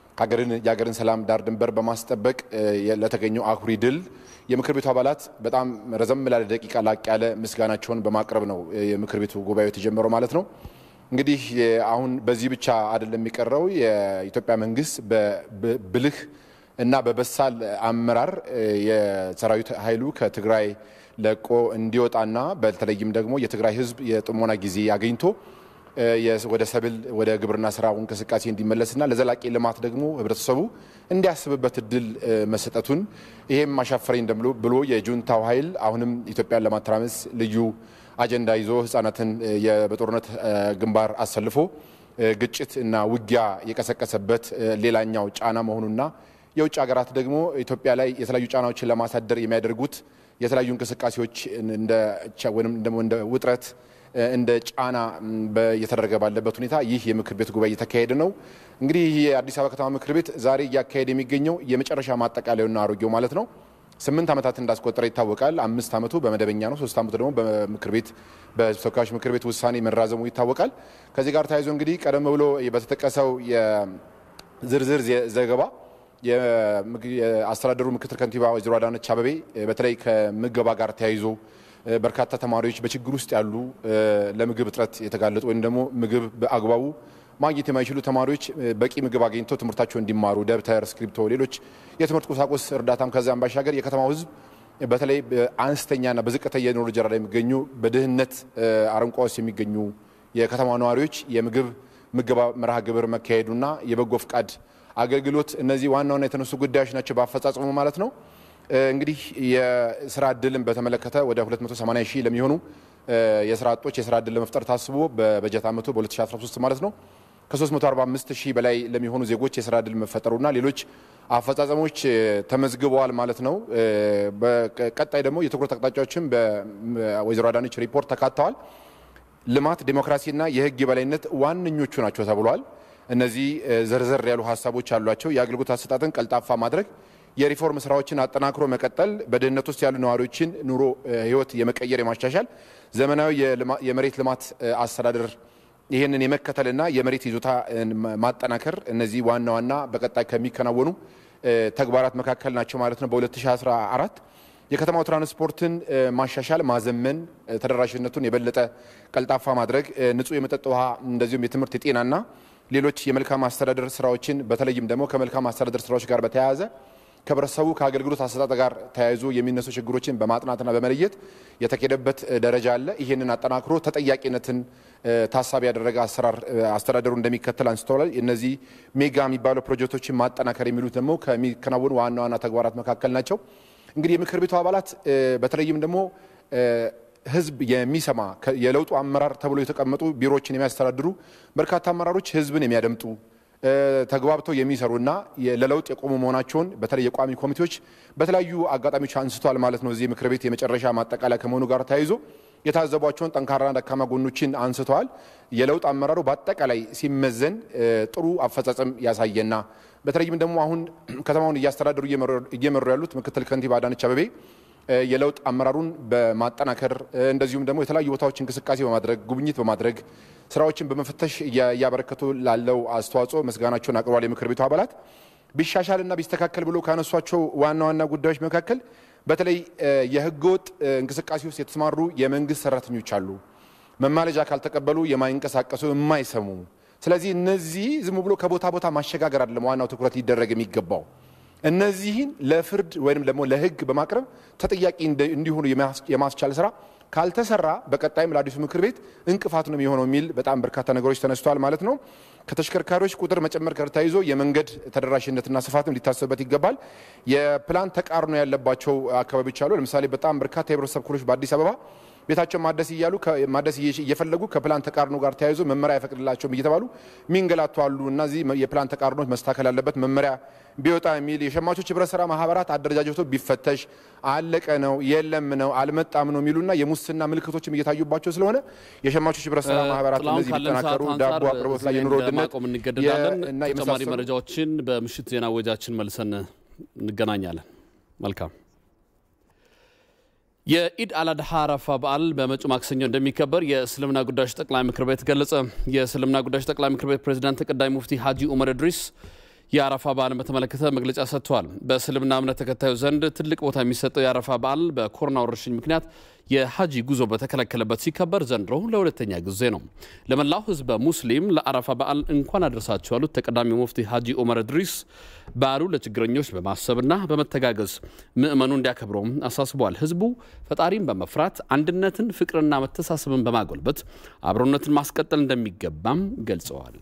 የሀገርን ሰላም ዳር ድንበር በማስጠበቅ ለተገኘው አኩሪ ድል የምክር ቤቱ አባላት በጣም ረዘም ላለ ደቂቃ ላቅ ያለ ምስጋናቸውን በማቅረብ ነው የምክር ቤቱ ጉባኤው የተጀመረው ማለት ነው። እንግዲህ አሁን በዚህ ብቻ አይደለም የሚቀረው። የኢትዮጵያ መንግስት በብልህ እና በበሳል አመራር የሰራዊት ኃይሉ ከትግራይ ለቆ እንዲወጣና በተለይም ደግሞ የትግራይ ህዝብ የጥሞና ጊዜ አግኝቶ ወደ ሰብል ወደ ግብርና ስራ እንቅስቃሴ እንዲመለስና ለዘላቂ ልማት ደግሞ ህብረተሰቡ እንዲያስብበት እድል መሰጠቱን ይሄም አሻፈረኝ ብሎ የጁንታው ኃይል አሁንም ኢትዮጵያን ለማተራመስ ልዩ አጀንዳ ይዞ ህጻናትን በጦርነት ግንባር አሰልፎ ግጭት እና ውጊያ የቀሰቀሰበት ሌላኛው ጫና መሆኑና የውጭ ሀገራት ደግሞ ኢትዮጵያ ላይ የተለያዩ ጫናዎችን ለማሳደር የሚያደርጉት የተለያዩ እንቅስቃሴዎች ወይም ደግሞ እንደ ውጥረት እንደ ጫና እየተደረገ ባለበት ሁኔታ ይህ የምክር ቤት ጉባኤ እየተካሄደ ነው። እንግዲህ ይህ የአዲስ አበባ ከተማ ምክር ቤት ዛሬ እያካሄደ የሚገኘው የመጨረሻ ማጠቃለያውና አሮጌው ማለት ነው ስምንት ዓመታት እንዳስቆጠረ ይታወቃል። አምስት ዓመቱ በመደበኛ ነው። ሶስት ዓመቱ ደግሞ በምክር ቤት በተወካዮች ምክር ቤት ውሳኔ መራዘሙ ይታወቃል። ከዚህ ጋር ተያይዞ እንግዲህ ቀደም ብሎ በተጠቀሰው የዝርዝር ዘገባ የአስተዳደሩ ምክትል ከንቲባ ወይዘሮ አዳነች አቤቤ በተለይ ከምገባ ጋር ተያይዞ በርካታ ተማሪዎች በችግር ውስጥ ያሉ ለምግብ እጥረት የተጋለጡ ወይም ደግሞ ምግብ በአግባቡ ማግኘት የማይችሉ ተማሪዎች በቂ ምግብ አግኝተው ትምህርታቸው እንዲማሩ ደብተር፣ እስክሪብቶ፣ ሌሎች የትምህርት ቁሳቁስ እርዳታም ከዚያም ባሻገር የከተማው ሕዝብ በተለይ በአነስተኛና በዝቅተኛ የኑሮ ደረጃ ላይ የሚገኙ በድህነት አረንቋ ውስጥ የሚገኙ የከተማ ነዋሪዎች የምግብ ምገባ መርሃ ግብር መካሄዱና የበጎ ፍቃድ አገልግሎት እነዚህ ዋና ዋና የተነሱ ጉዳዮች ናቸው በአፈጻጸሙ ማለት ነው። እንግዲህ የስራ እድልን በተመለከተ ወደ 280 ሺህ ለሚሆኑ የስራ አጦች የስራ እድል ለመፍጠር ታስቦ በበጀት ዓመቱ በ2013 ማለት ነው ከ345 ሺህ በላይ ለሚሆኑ ዜጎች የስራ እድል መፈጠሩና ሌሎች አፈጻጸሞች ተመዝግበዋል ማለት ነው። በቀጣይ ደግሞ የትኩረት አቅጣጫዎችም በወይዘሮ አዳነች ሪፖርት ተካተዋል። ልማት፣ ዴሞክራሲና የህግ የበላይነት ዋነኞቹ ናቸው ተብሏል። እነዚህ ዘርዘር ያሉ ሀሳቦች አሏቸው። የአገልግሎት አሰጣጥን ቀልጣፋ ማድረግ የሪፎርም ስራዎችን አጠናክሮ መቀጠል፣ በድህነት ውስጥ ያሉ ነዋሪዎችን ኑሮ ህይወት የመቀየር የማሻሻል ዘመናዊ የመሬት ልማት አስተዳደር ይህንን የመከተልና የመሬት ይዞታ ማጠናከር እነዚህ ዋና ዋና በቀጣይ ከሚከናወኑ ተግባራት መካከል ናቸው ማለት ነው። በ2014 የከተማው ትራንስፖርትን ማሻሻል፣ ማዘመን፣ ተደራሽነቱን የበለጠ ቀልጣፋ ማድረግ፣ ንጹህ የመጠጥ ውሃ እንደዚሁም የትምህርት የጤናና ሌሎች የመልካም አስተዳደር ስራዎችን በተለይም ደግሞ ከመልካም አስተዳደር ስራዎች ጋር በተያያዘ ከህብረተሰቡ ከአገልግሎት አሰጣጥ ጋር ተያይዞ የሚነሱ ችግሮችን በማጥናትና በመለየት የተኬደበት ደረጃ አለ። ይህንን አጠናክሮ ተጠያቂነትን ታሳቢ ያደረገ አሰራር አስተዳደሩ እንደሚከተል አንስተዋል። እነዚህ ሜጋ የሚባሉ ፕሮጀክቶችን ማጠናከር የሚሉት ደግሞ ከሚከናወኑ ዋና ዋና ተግባራት መካከል ናቸው። እንግዲህ የምክር ቤቱ አባላት በተለይም ደግሞ ህዝብ የሚሰማ የለውጡ አመራር ተብሎ የተቀመጡ ቢሮዎችን የሚያስተዳድሩ በርካታ አመራሮች ህዝብን የሚያደምጡ ተግባብተው የሚሰሩና ለለውጥ የቆሙ መሆናቸውን በተለይ የቋሚ ኮሚቴዎች በተለያዩ አጋጣሚዎች አንስተዋል ማለት ነው። እዚህ ምክር ቤት የመጨረሻ ማጠቃለያ ከመሆኑ ጋር ተያይዞ የታዘቧቸውን ጠንካራና ደካማ ጎኖችን አንስተዋል። የለውጥ አመራሩ በአጠቃላይ ሲመዘን ጥሩ አፈጻጸም ያሳየና በተለይም ደግሞ አሁን ከተማውን እያስተዳደሩ እየመሩ ያሉት ምክትል ከንቲባ አዳነች አቤቤ የለውጥ አመራሩን በማጠናከር እንደዚሁም ደግሞ የተለያዩ ቦታዎች እንቅስቃሴ በማድረግ ጉብኝት በማድረግ ስራዎችን በመፈተሽ እያበረከቱ ላለው አስተዋጽኦ ምስጋናቸውን አቅርቧል። የምክር ቤቱ አባላት ቢሻሻልና ቢስተካከል ብሎ ካነሷቸው ዋና ዋና ጉዳዮች መካከል በተለይ የህገወጥ እንቅስቃሴ ውስጥ የተሰማሩ የመንግስት ሰራተኞች አሉ። መማለጃ ካልተቀበሉ የማይንቀሳቀሱ የማይሰሙ። ስለዚህ እነዚህ ዝም ብሎ ከቦታ ቦታ ማሸጋገር አይደለም ዋናው ትኩረት ሊደረግ የሚገባው እነዚህን ለፍርድ ወይም ደግሞ ለህግ በማቅረብ ተጠያቂ እንዲሆኑ የማስቻል ስራ ካልተሰራ በቀጣይም ለአዲሱ ምክር ቤት እንቅፋት ነው የሚሆነው የሚል በጣም በርካታ ነገሮች ተነስተዋል ማለት ነው። ከተሽከርካሪዎች ቁጥር መጨመር ጋር ተያይዞ የመንገድ ተደራሽነትና ስፋትም ሊታሰብበት ይገባል። የፕላን ተቃርኖ ያለባቸው አካባቢዎች አሉ። ለምሳሌ በጣም በርካታ የህብረተሰብ ክፍሎች በአዲስ አበባ ቤታቸው ማደስ እያሉ ማደስ እየፈለጉ ከፕላን ተቃርኖ ጋር ተያይዞ መመሪያ አይፈቅድላቸውም እየተባሉ ሚንገላቱ አሉ። እነዚህ የፕላን ተቃርኖች መስተካከል ያለበት መመሪያ ቢወጣ የሚል የሸማቾች ህብረት ስራ ማህበራት አደረጃጀቶ ቢፈተሽ አለቀ ነው የለም ነው አልመጣም ነው የሚሉና የሙስና ምልክቶችም እየታዩባቸው ስለሆነ የሸማቾች ህብረት ስራ ማህበራት እነዚህ ቢጠናከሩ ዳቦ አቅርቦት ላይ የኑሮ ውድነት ማቆም እንገደዳለን። እና ተጨማሪ የመሳሰሉ መረጃዎችን በምሽት ዜና ወጃችን መልሰን እንገናኛለን። መልካም የኢድ አልአድሃ አረፋ በዓል በመጪው ማክሰኞ እንደሚከበር የእስልምና ጉዳዮች ጠቅላይ ምክር ቤት ገለጸ። የእስልምና ጉዳዮች ጠቅላይ ምክር ቤት ፕሬዚዳንት ተቀዳሚ ሙፍቲ ሀጂ ኡመር እድሪስ የአረፋ በዓልን በተመለከተ መግለጫ ሰጥተዋል። በእስልምና እምነት ተከታዩ ዘንድ ትልቅ ቦታ የሚሰጠው የአረፋ በዓል በኮሮና ወረርሽኝ ምክንያት የሀጂ ጉዞ በተከለከለበት ሲከበር ዘንድሮ ለሁለተኛ ጊዜ ነው። ለመላው ህዝበ ሙስሊም ለአረፋ በዓል እንኳን አደረሳችሁ ያሉት ተቀዳሚ ሙፍቲ ሀጂ ኡመር እድሪስ በዓሉ ለችግረኞች በማሰብና በመተጋገዝ ምዕመኑ እንዲያከብረውም አሳስበዋል። ህዝቡ ፈጣሪን በመፍራት አንድነትን፣ ፍቅርና መተሳሰብን በማጎልበት አብሮነትን ማስቀጠል እንደሚገባም ገልጸዋል።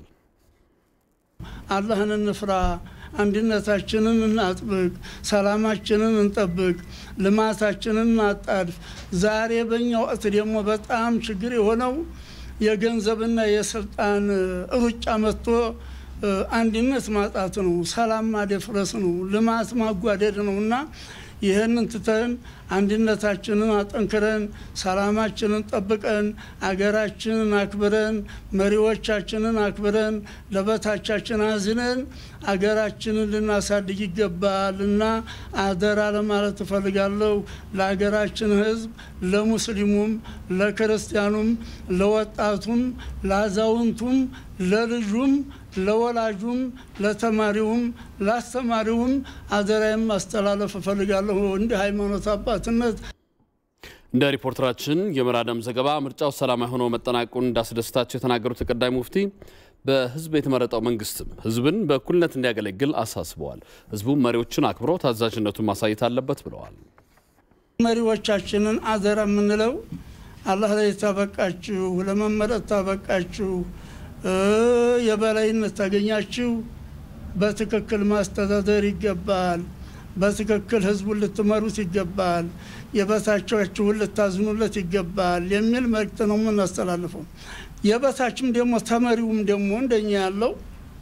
አላህን እንፍራ፣ አንድነታችንን እናጥብቅ፣ ሰላማችንን እንጠብቅ፣ ልማታችንን እናጣድፍ። ዛሬ በእኛ ወቅት ደግሞ በጣም ችግር የሆነው የገንዘብና የስልጣን ሩጫ መጥቶ አንድነት ማጣት ነው፣ ሰላም ማደፍረስ ነው፣ ልማት ማጓደድ ነው እና ይህንን ትተን አንድነታችንን አጠንክረን ሰላማችንን ጠብቀን አገራችንን አክብረን መሪዎቻችንን አክብረን ለበታቻችን አዝነን አገራችንን ልናሳድግ ይገባል እና አደራ ለማለት እፈልጋለሁ። ለሀገራችን ሕዝብ ለሙስሊሙም፣ ለክርስቲያኑም፣ ለወጣቱም፣ ለአዛውንቱም፣ ለልጁም ለወላጁም ለተማሪውም ለአስተማሪውም አደራዬን ማስተላለፍ እፈልጋለሁ እንደ ሃይማኖት አባትነት። እንደ ሪፖርተራችን የምራደም ዘገባ ምርጫው ሰላማዊ ሆኖ መጠናቀቁን እንዳስደስታቸው የተናገሩት ተቀዳሚ ሙፍቲ በህዝብ የተመረጠው መንግስትም ህዝብን በእኩልነት እንዲያገለግል አሳስበዋል። ህዝቡም መሪዎችን አክብሮ ታዛዥነቱን ማሳየት አለበት ብለዋል። መሪዎቻችንን አደራ የምንለው አላህ ላይ ታበቃችሁ፣ ለመመረጥ ታበቃችሁ የበላይነት ታገኛችሁ፣ በትክክል ማስተዳደር ይገባል። በትክክል ህዝቡን ልትመሩት ይገባል። የበታቻችሁን ልታዝኑለት ይገባል የሚል መልእክት ነው የምናስተላልፈው። የበታችም ደግሞ ተመሪውም ደግሞ እንደኛ ያለው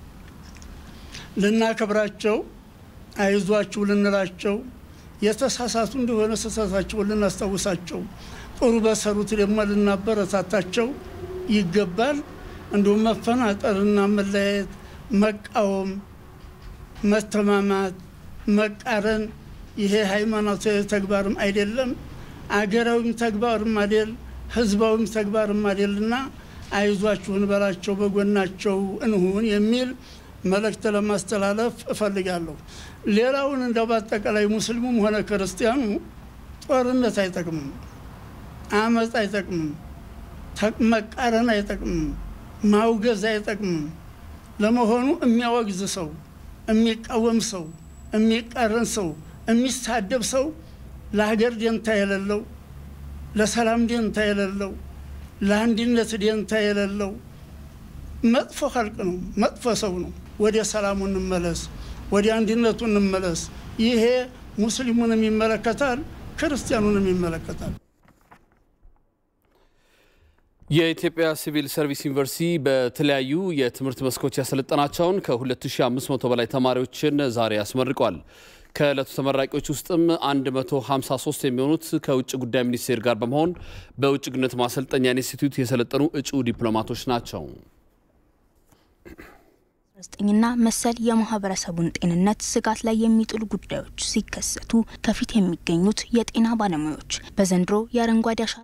ልናከብራቸው፣ አይዟችሁ ልንላቸው፣ የተሳሳቱ እንደሆነ ስህተታቸውን ልናስታውሳቸው፣ ጥሩ በሰሩት ደግሞ ልናበረታታቸው ይገባል። እንዲሁም መፈናጠርና መለያየት፣ መቃወም፣ መተማማት፣ መቃረን ይሄ ሃይማኖታዊ ተግባርም አይደለም፣ አገራዊም ተግባርም አይደል፣ ህዝባዊም ተግባርም አይደልና አይዟችሁን በላቸው፣ በጎናቸው እንሁን የሚል መልእክት ለማስተላለፍ እፈልጋለሁ። ሌላውን እንደው በአጠቃላይ ሙስሊሙም ሆነ ክርስቲያኑ ጦርነት አይጠቅምም፣ አመፅ አይጠቅምም፣ መቃረን አይጠቅምም፣ ማውገዝ አይጠቅምም። ለመሆኑ የሚያወግዝ ሰው፣ የሚቃወም ሰው፣ የሚቃረን ሰው የሚሳደብ ሰው ለሀገር ደንታ የሌለው ለሰላም ደንታ የሌለው ለአንድነት ደንታ የሌለው መጥፎ ኸልቅ ነው፣ መጥፎ ሰው ነው። ወደ ሰላሙ እንመለስ፣ ወደ አንድነቱ እንመለስ። ይሄ ሙስሊሙንም ይመለከታል፣ ክርስቲያኑንም ይመለከታል። የኢትዮጵያ ሲቪል ሰርቪስ ዩኒቨርሲቲ በተለያዩ የትምህርት መስኮች ያሰለጠናቸውን ከ2500 በላይ ተማሪዎችን ዛሬ አስመርቋል። ከዕለቱ ተመራቂዎች ውስጥም 153 የሚሆኑት ከውጭ ጉዳይ ሚኒስቴር ጋር በመሆን በውጭ ግንኙነት ማሰልጠኛ ኢንስቲትዩት የሰለጠኑ እጩ ዲፕሎማቶች ናቸው። ና መሰል የማህበረሰቡን ጤንነት ስጋት ላይ የሚጥሉ ጉዳዮች ሲከሰቱ ከፊት የሚገኙት የጤና ባለሙያዎች በዘንድሮ የአረንጓዴ አሻራ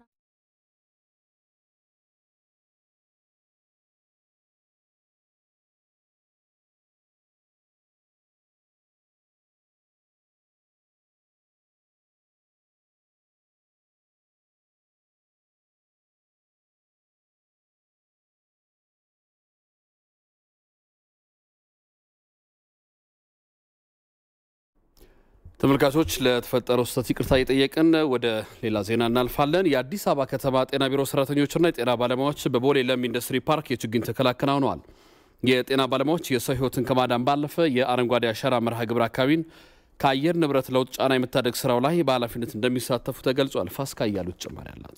ተመልካቾች ለተፈጠረው ስህተት ይቅርታ እየጠየቅን ወደ ሌላ ዜና እናልፋለን። የአዲስ አበባ ከተማ ጤና ቢሮ ሰራተኞችና የጤና ባለሙያዎች በቦሌ ለም ኢንዱስትሪ ፓርክ የችግኝ ተከላ አከናውነዋል። የጤና ባለሙያዎች የሰው ሕይወትን ከማዳን ባለፈ የአረንጓዴ አሻራ መርሃ ግብር አካባቢን ከአየር ንብረት ለውጥ ጫና የመታደግ ስራው ላይ በኃላፊነት እንደሚሳተፉ ተገልጿል። ፋስካ እያሉት ጭማሪ አላት።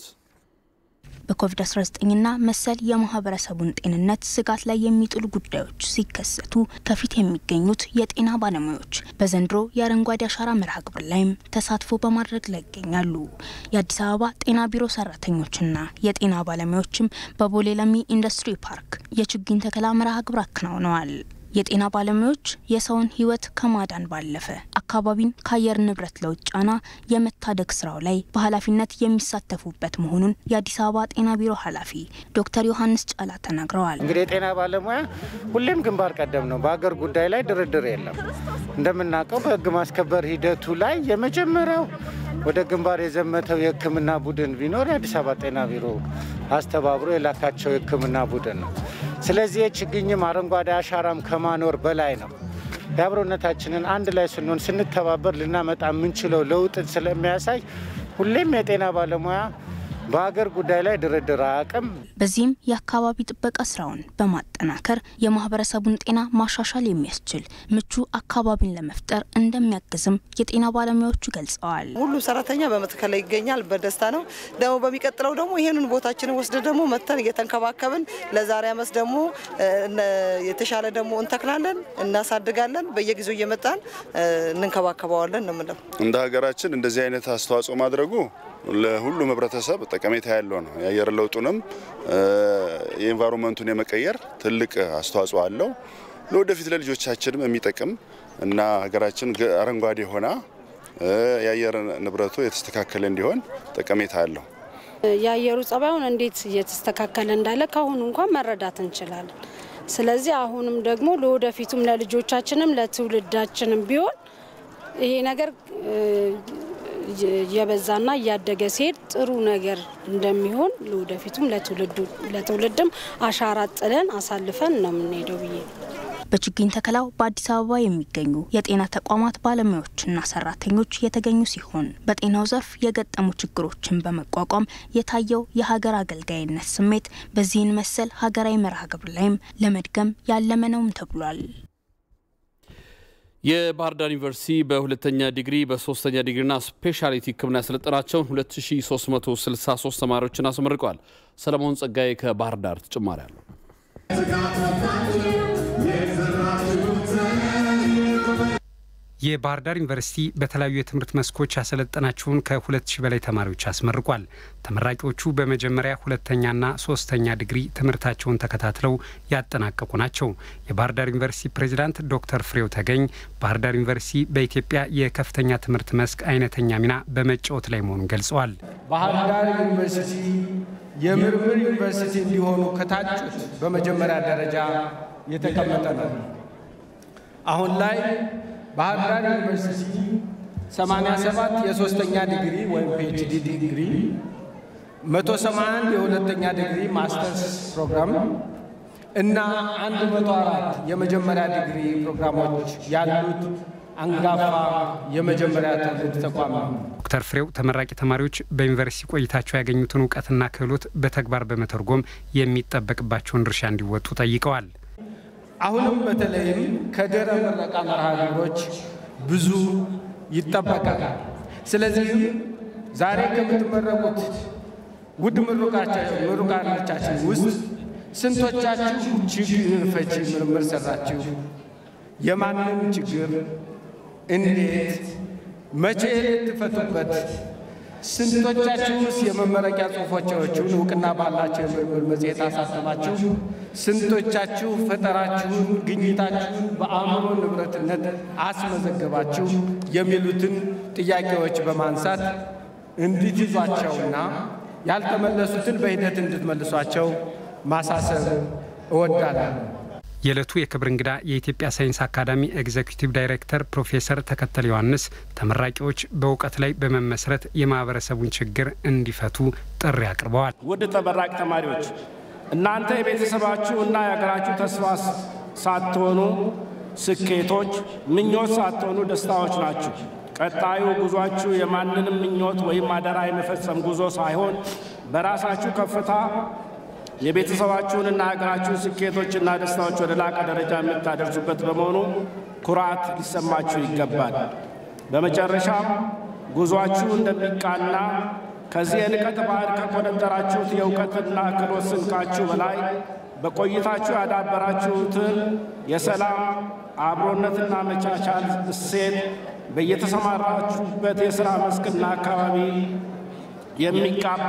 በኮቪድ-19ና መሰል የማህበረሰቡን ጤንነት ስጋት ላይ የሚጥሉ ጉዳዮች ሲከሰቱ ከፊት የሚገኙት የጤና ባለሙያዎች በዘንድሮ የአረንጓዴ አሻራ መርሃ ግብር ላይም ተሳትፎ በማድረግ ላይ ይገኛሉ። የአዲስ አበባ ጤና ቢሮ ሰራተኞችና የጤና ባለሙያዎችም በቦሌ ለሚ ኢንዱስትሪ ፓርክ የችግኝ ተከላ መርሃ ግብር አከናውነዋል። የጤና ባለሙያዎች የሰውን ሕይወት ከማዳን ባለፈ አካባቢን ከአየር ንብረት ለውጥ ጫና የመታደግ ስራው ላይ በኃላፊነት የሚሳተፉበት መሆኑን የአዲስ አበባ ጤና ቢሮ ኃላፊ ዶክተር ዮሐንስ ጫላ ተናግረዋል። እንግዲህ የጤና ባለሙያ ሁሌም ግንባር ቀደም ነው። በሀገር ጉዳይ ላይ ድርድር የለም። እንደምናውቀው በህግ ማስከበር ሂደቱ ላይ የመጀመሪያው ወደ ግንባር የዘመተው የሕክምና ቡድን ቢኖር የአዲስ አበባ ጤና ቢሮ አስተባብሮ የላካቸው የሕክምና ቡድን ነው። ስለዚህ የችግኝም አረንጓዴ አሻራም ከማኖር በላይ ነው። የአብሮነታችንን አንድ ላይ ስንሆን ስንተባበር ልናመጣ የምንችለው ለውጥን ስለሚያሳይ ሁሌም የጤና ባለሙያ በሀገር ጉዳይ ላይ ድርድር አያውቅም። በዚህም የአካባቢ ጥበቃ ስራውን በማጠናከር የማህበረሰቡን ጤና ማሻሻል የሚያስችል ምቹ አካባቢን ለመፍጠር እንደሚያግዝም የጤና ባለሙያዎቹ ገልጸዋል። ሁሉም ሰራተኛ በመትከል ላይ ይገኛል። በደስታ ነው። ደግሞ በሚቀጥለው ደግሞ ይህንን ቦታችንን ወስደ ደግሞ መተን እየተንከባከብን ለዛሬ አመት ደግሞ የተሻለ ደግሞ እንተክላለን፣ እናሳድጋለን። በየጊዜው እየመጣን እንንከባከበዋለን ነው የምለው። እንደ ሀገራችን እንደዚህ አይነት አስተዋጽኦ ማድረጉ ለሁሉም ህብረተሰብ ጠቀሜታ ያለው ነው። የአየር ለውጡንም የኤንቫይሮንመንቱን የመቀየር ትልቅ አስተዋጽኦ አለው። ለወደፊት ለልጆቻችንም የሚጠቅም እና ሀገራችን አረንጓዴ ሆና የአየር ንብረቱ የተስተካከለ እንዲሆን ጠቀሜታ አለው። የአየሩ ጸባዩን እንዴት እየተስተካከለ እንዳለ ከአሁኑ እንኳን መረዳት እንችላለን። ስለዚህ አሁንም ደግሞ ለወደፊቱም ለልጆቻችንም ለትውልዳችንም ቢሆን ይሄ ነገር እየበዛና እያደገ ሲሄድ ጥሩ ነገር እንደሚሆን ለወደፊቱም ለትውልድም አሻራ ጥለን አሳልፈን ነው የምንሄደው ብዬ በችግኝ ተከላው በአዲስ አበባ የሚገኙ የጤና ተቋማት ባለሙያዎችና ሰራተኞች የተገኙ ሲሆን በጤናው ዘርፍ የገጠሙ ችግሮችን በመቋቋም የታየው የሀገር አገልጋይነት ስሜት በዚህን መሰል ሀገራዊ መርሃ ግብር ላይም ለመድገም ያለመ ነውም ተብሏል። የባህር ዳር ዩኒቨርሲቲ በሁለተኛ ዲግሪ በሶስተኛ ዲግሪና ስፔሻሊቲ ሕክምና ያሰለጠናቸውን 2363 ተማሪዎችን አስመርቀዋል። ሰለሞን ጸጋዬ ከባህር ዳር ተጨማሪ አለው። የባህር ዳር ዩኒቨርሲቲ በተለያዩ የትምህርት መስኮች ያሰለጠናቸውን ከ2000 በላይ ተማሪዎች አስመርቋል። ተመራቂዎቹ በመጀመሪያ ሁለተኛና ሶስተኛ ዲግሪ ትምህርታቸውን ተከታትለው ያጠናቀቁ ናቸው። የባህር ዳር ዩኒቨርሲቲ ፕሬዚዳንት ዶክተር ፍሬው ተገኝ ባህር ዳር ዩኒቨርሲቲ በኢትዮጵያ የከፍተኛ ትምህርት መስክ አይነተኛ ሚና በመጫወት ላይ መሆኑን ገልጸዋል። ባህር ዳር ዩኒቨርሲቲ የምርምር ዩኒቨርሲቲ እንዲሆኑ ከታጩት በመጀመሪያ ደረጃ የተቀመጠ ነው። አሁን ላይ ባህር ዳር ዩኒቨርሲቲ 87 የሶስተኛ ዲግሪ ወይም ፒኤችዲ ዲግሪ፣ 181 የሁለተኛ ዲግሪ ማስተርስ ፕሮግራም እና 104 የመጀመሪያ ዲግሪ ፕሮግራሞች ያሉት አንጋፋ የመጀመሪያ ትውልድ ተቋም ነው። ዶክተር ፍሬው ተመራቂ ተማሪዎች በዩኒቨርሲቲ ቆይታቸው ያገኙትን እውቀትና ክህሎት በተግባር በመተርጎም የሚጠበቅባቸውን ድርሻ እንዲወጡ ጠይቀዋል። አሁንም በተለይም ከድህረ ምረቃ መርሃ ግብሮች ብዙ ይጠበቃል። ስለዚህም ዛሬ ከምትመረቁት ውድ ምሩቃኖቻችን ውስጥ ስንቶቻችሁ ችግር ፈቺ ምርምር ሰራችሁ? የማንም ችግር እንዴት መቼ ልትፈቱበት? ስንቶቻችሁስ የመመረቂያ ጽሑፎቻችሁን እውቅና ባላቸው የምርምር መጽሔት አሳተማችሁ? ስንቶቻችሁ ፈጠራችሁን፣ ግኝታችሁን በአእምሮ ንብረትነት አስመዘገባችሁ? የሚሉትን ጥያቄዎች በማንሳት እንድትይዟቸውና ያልተመለሱትን በሂደት እንድትመልሷቸው ማሳሰብ እወዳለሁ። የዕለቱ የክብር እንግዳ የኢትዮጵያ ሳይንስ አካዳሚ ኤግዜኪቲቭ ዳይሬክተር ፕሮፌሰር ተከተል ዮሐንስ ተመራቂዎች በእውቀት ላይ በመመስረት የማህበረሰቡን ችግር እንዲፈቱ ጥሪ አቅርበዋል። ውድ ተመራቂ ተማሪዎች እናንተ የቤተሰባችሁ እና የሀገራችሁ ተስፋ ሳትሆኑ ስኬቶች፣ ምኞት ሳትሆኑ ደስታዎች ናችሁ። ቀጣዩ ጉዟችሁ የማንንም ምኞት ወይም አደራ የመፈጸም ጉዞ ሳይሆን በራሳችሁ ከፍታ የቤተሰባችሁንና ሀገራችሁን ስኬቶችና ደስታዎች ወደ ላቀ ደረጃ የምታደርሱበት በመሆኑ ኩራት ሊሰማችሁ ይገባል። በመጨረሻም ጉዟችሁ እንደሚቃና ከዚህ የልቀት ባህል ከቆነጠራችሁት የእውቀትና ክህሎት ስንቃችሁ በላይ በቆይታችሁ ያዳበራችሁትን የሰላም አብሮነትና መቻቻል እሴት በየተሰማራችሁበት የሥራ መስክና አካባቢ የሚቃባ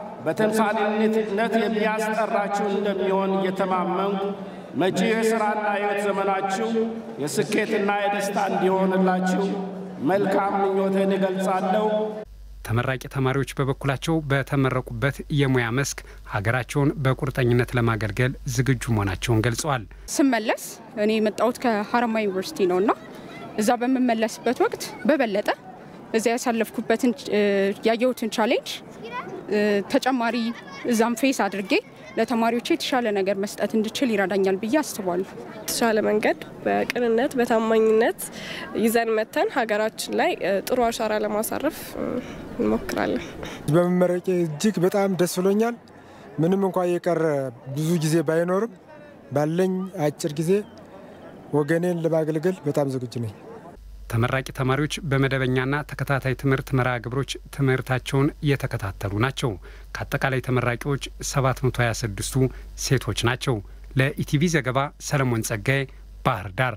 በተምሳሌነት የሚያስጠራችሁ እንደሚሆን እየተማመንኩ መጪው የሥራና የሕይወት ዘመናችሁ የስኬትና የደስታ እንዲሆንላችሁ መልካም ምኞቴን እገልጻለሁ። ተመራቂ ተማሪዎች በበኩላቸው በተመረቁበት የሙያ መስክ ሀገራቸውን በቁርጠኝነት ለማገልገል ዝግጁ መሆናቸውን ገልጸዋል። ስመለስ እኔ የመጣሁት ከሀረማያ ዩኒቨርሲቲ ነው እና እዛ በምመለስበት ወቅት በበለጠ እዚያ ያሳለፍኩበትን ያየሁትን ቻሌንጅ ተጨማሪ እዛም ፌስ አድርጌ ለተማሪዎች የተሻለ ነገር መስጠት እንድችል ይረዳኛል ብዬ አስባለሁ። የተሻለ መንገድ በቅንነት በታማኝነት ይዘን መተን ሀገራችን ላይ ጥሩ አሻራ ለማሳረፍ እንሞክራለን። በመመረቄ እጅግ በጣም ደስ ብሎኛል። ምንም እንኳ የቀረ ብዙ ጊዜ ባይኖርም ባለኝ አጭር ጊዜ ወገኔን ለማገልገል በጣም ዝግጁ ነኝ። ተመራቂ ተማሪዎች በመደበኛና ተከታታይ ትምህርት መርሃ ግብሮች ትምህርታቸውን እየተከታተሉ ናቸው። ከአጠቃላይ ተመራቂዎች 726ቱ ሴቶች ናቸው። ለኢቲቪ ዘገባ ሰለሞን ጸጋዬ ባህር ዳር።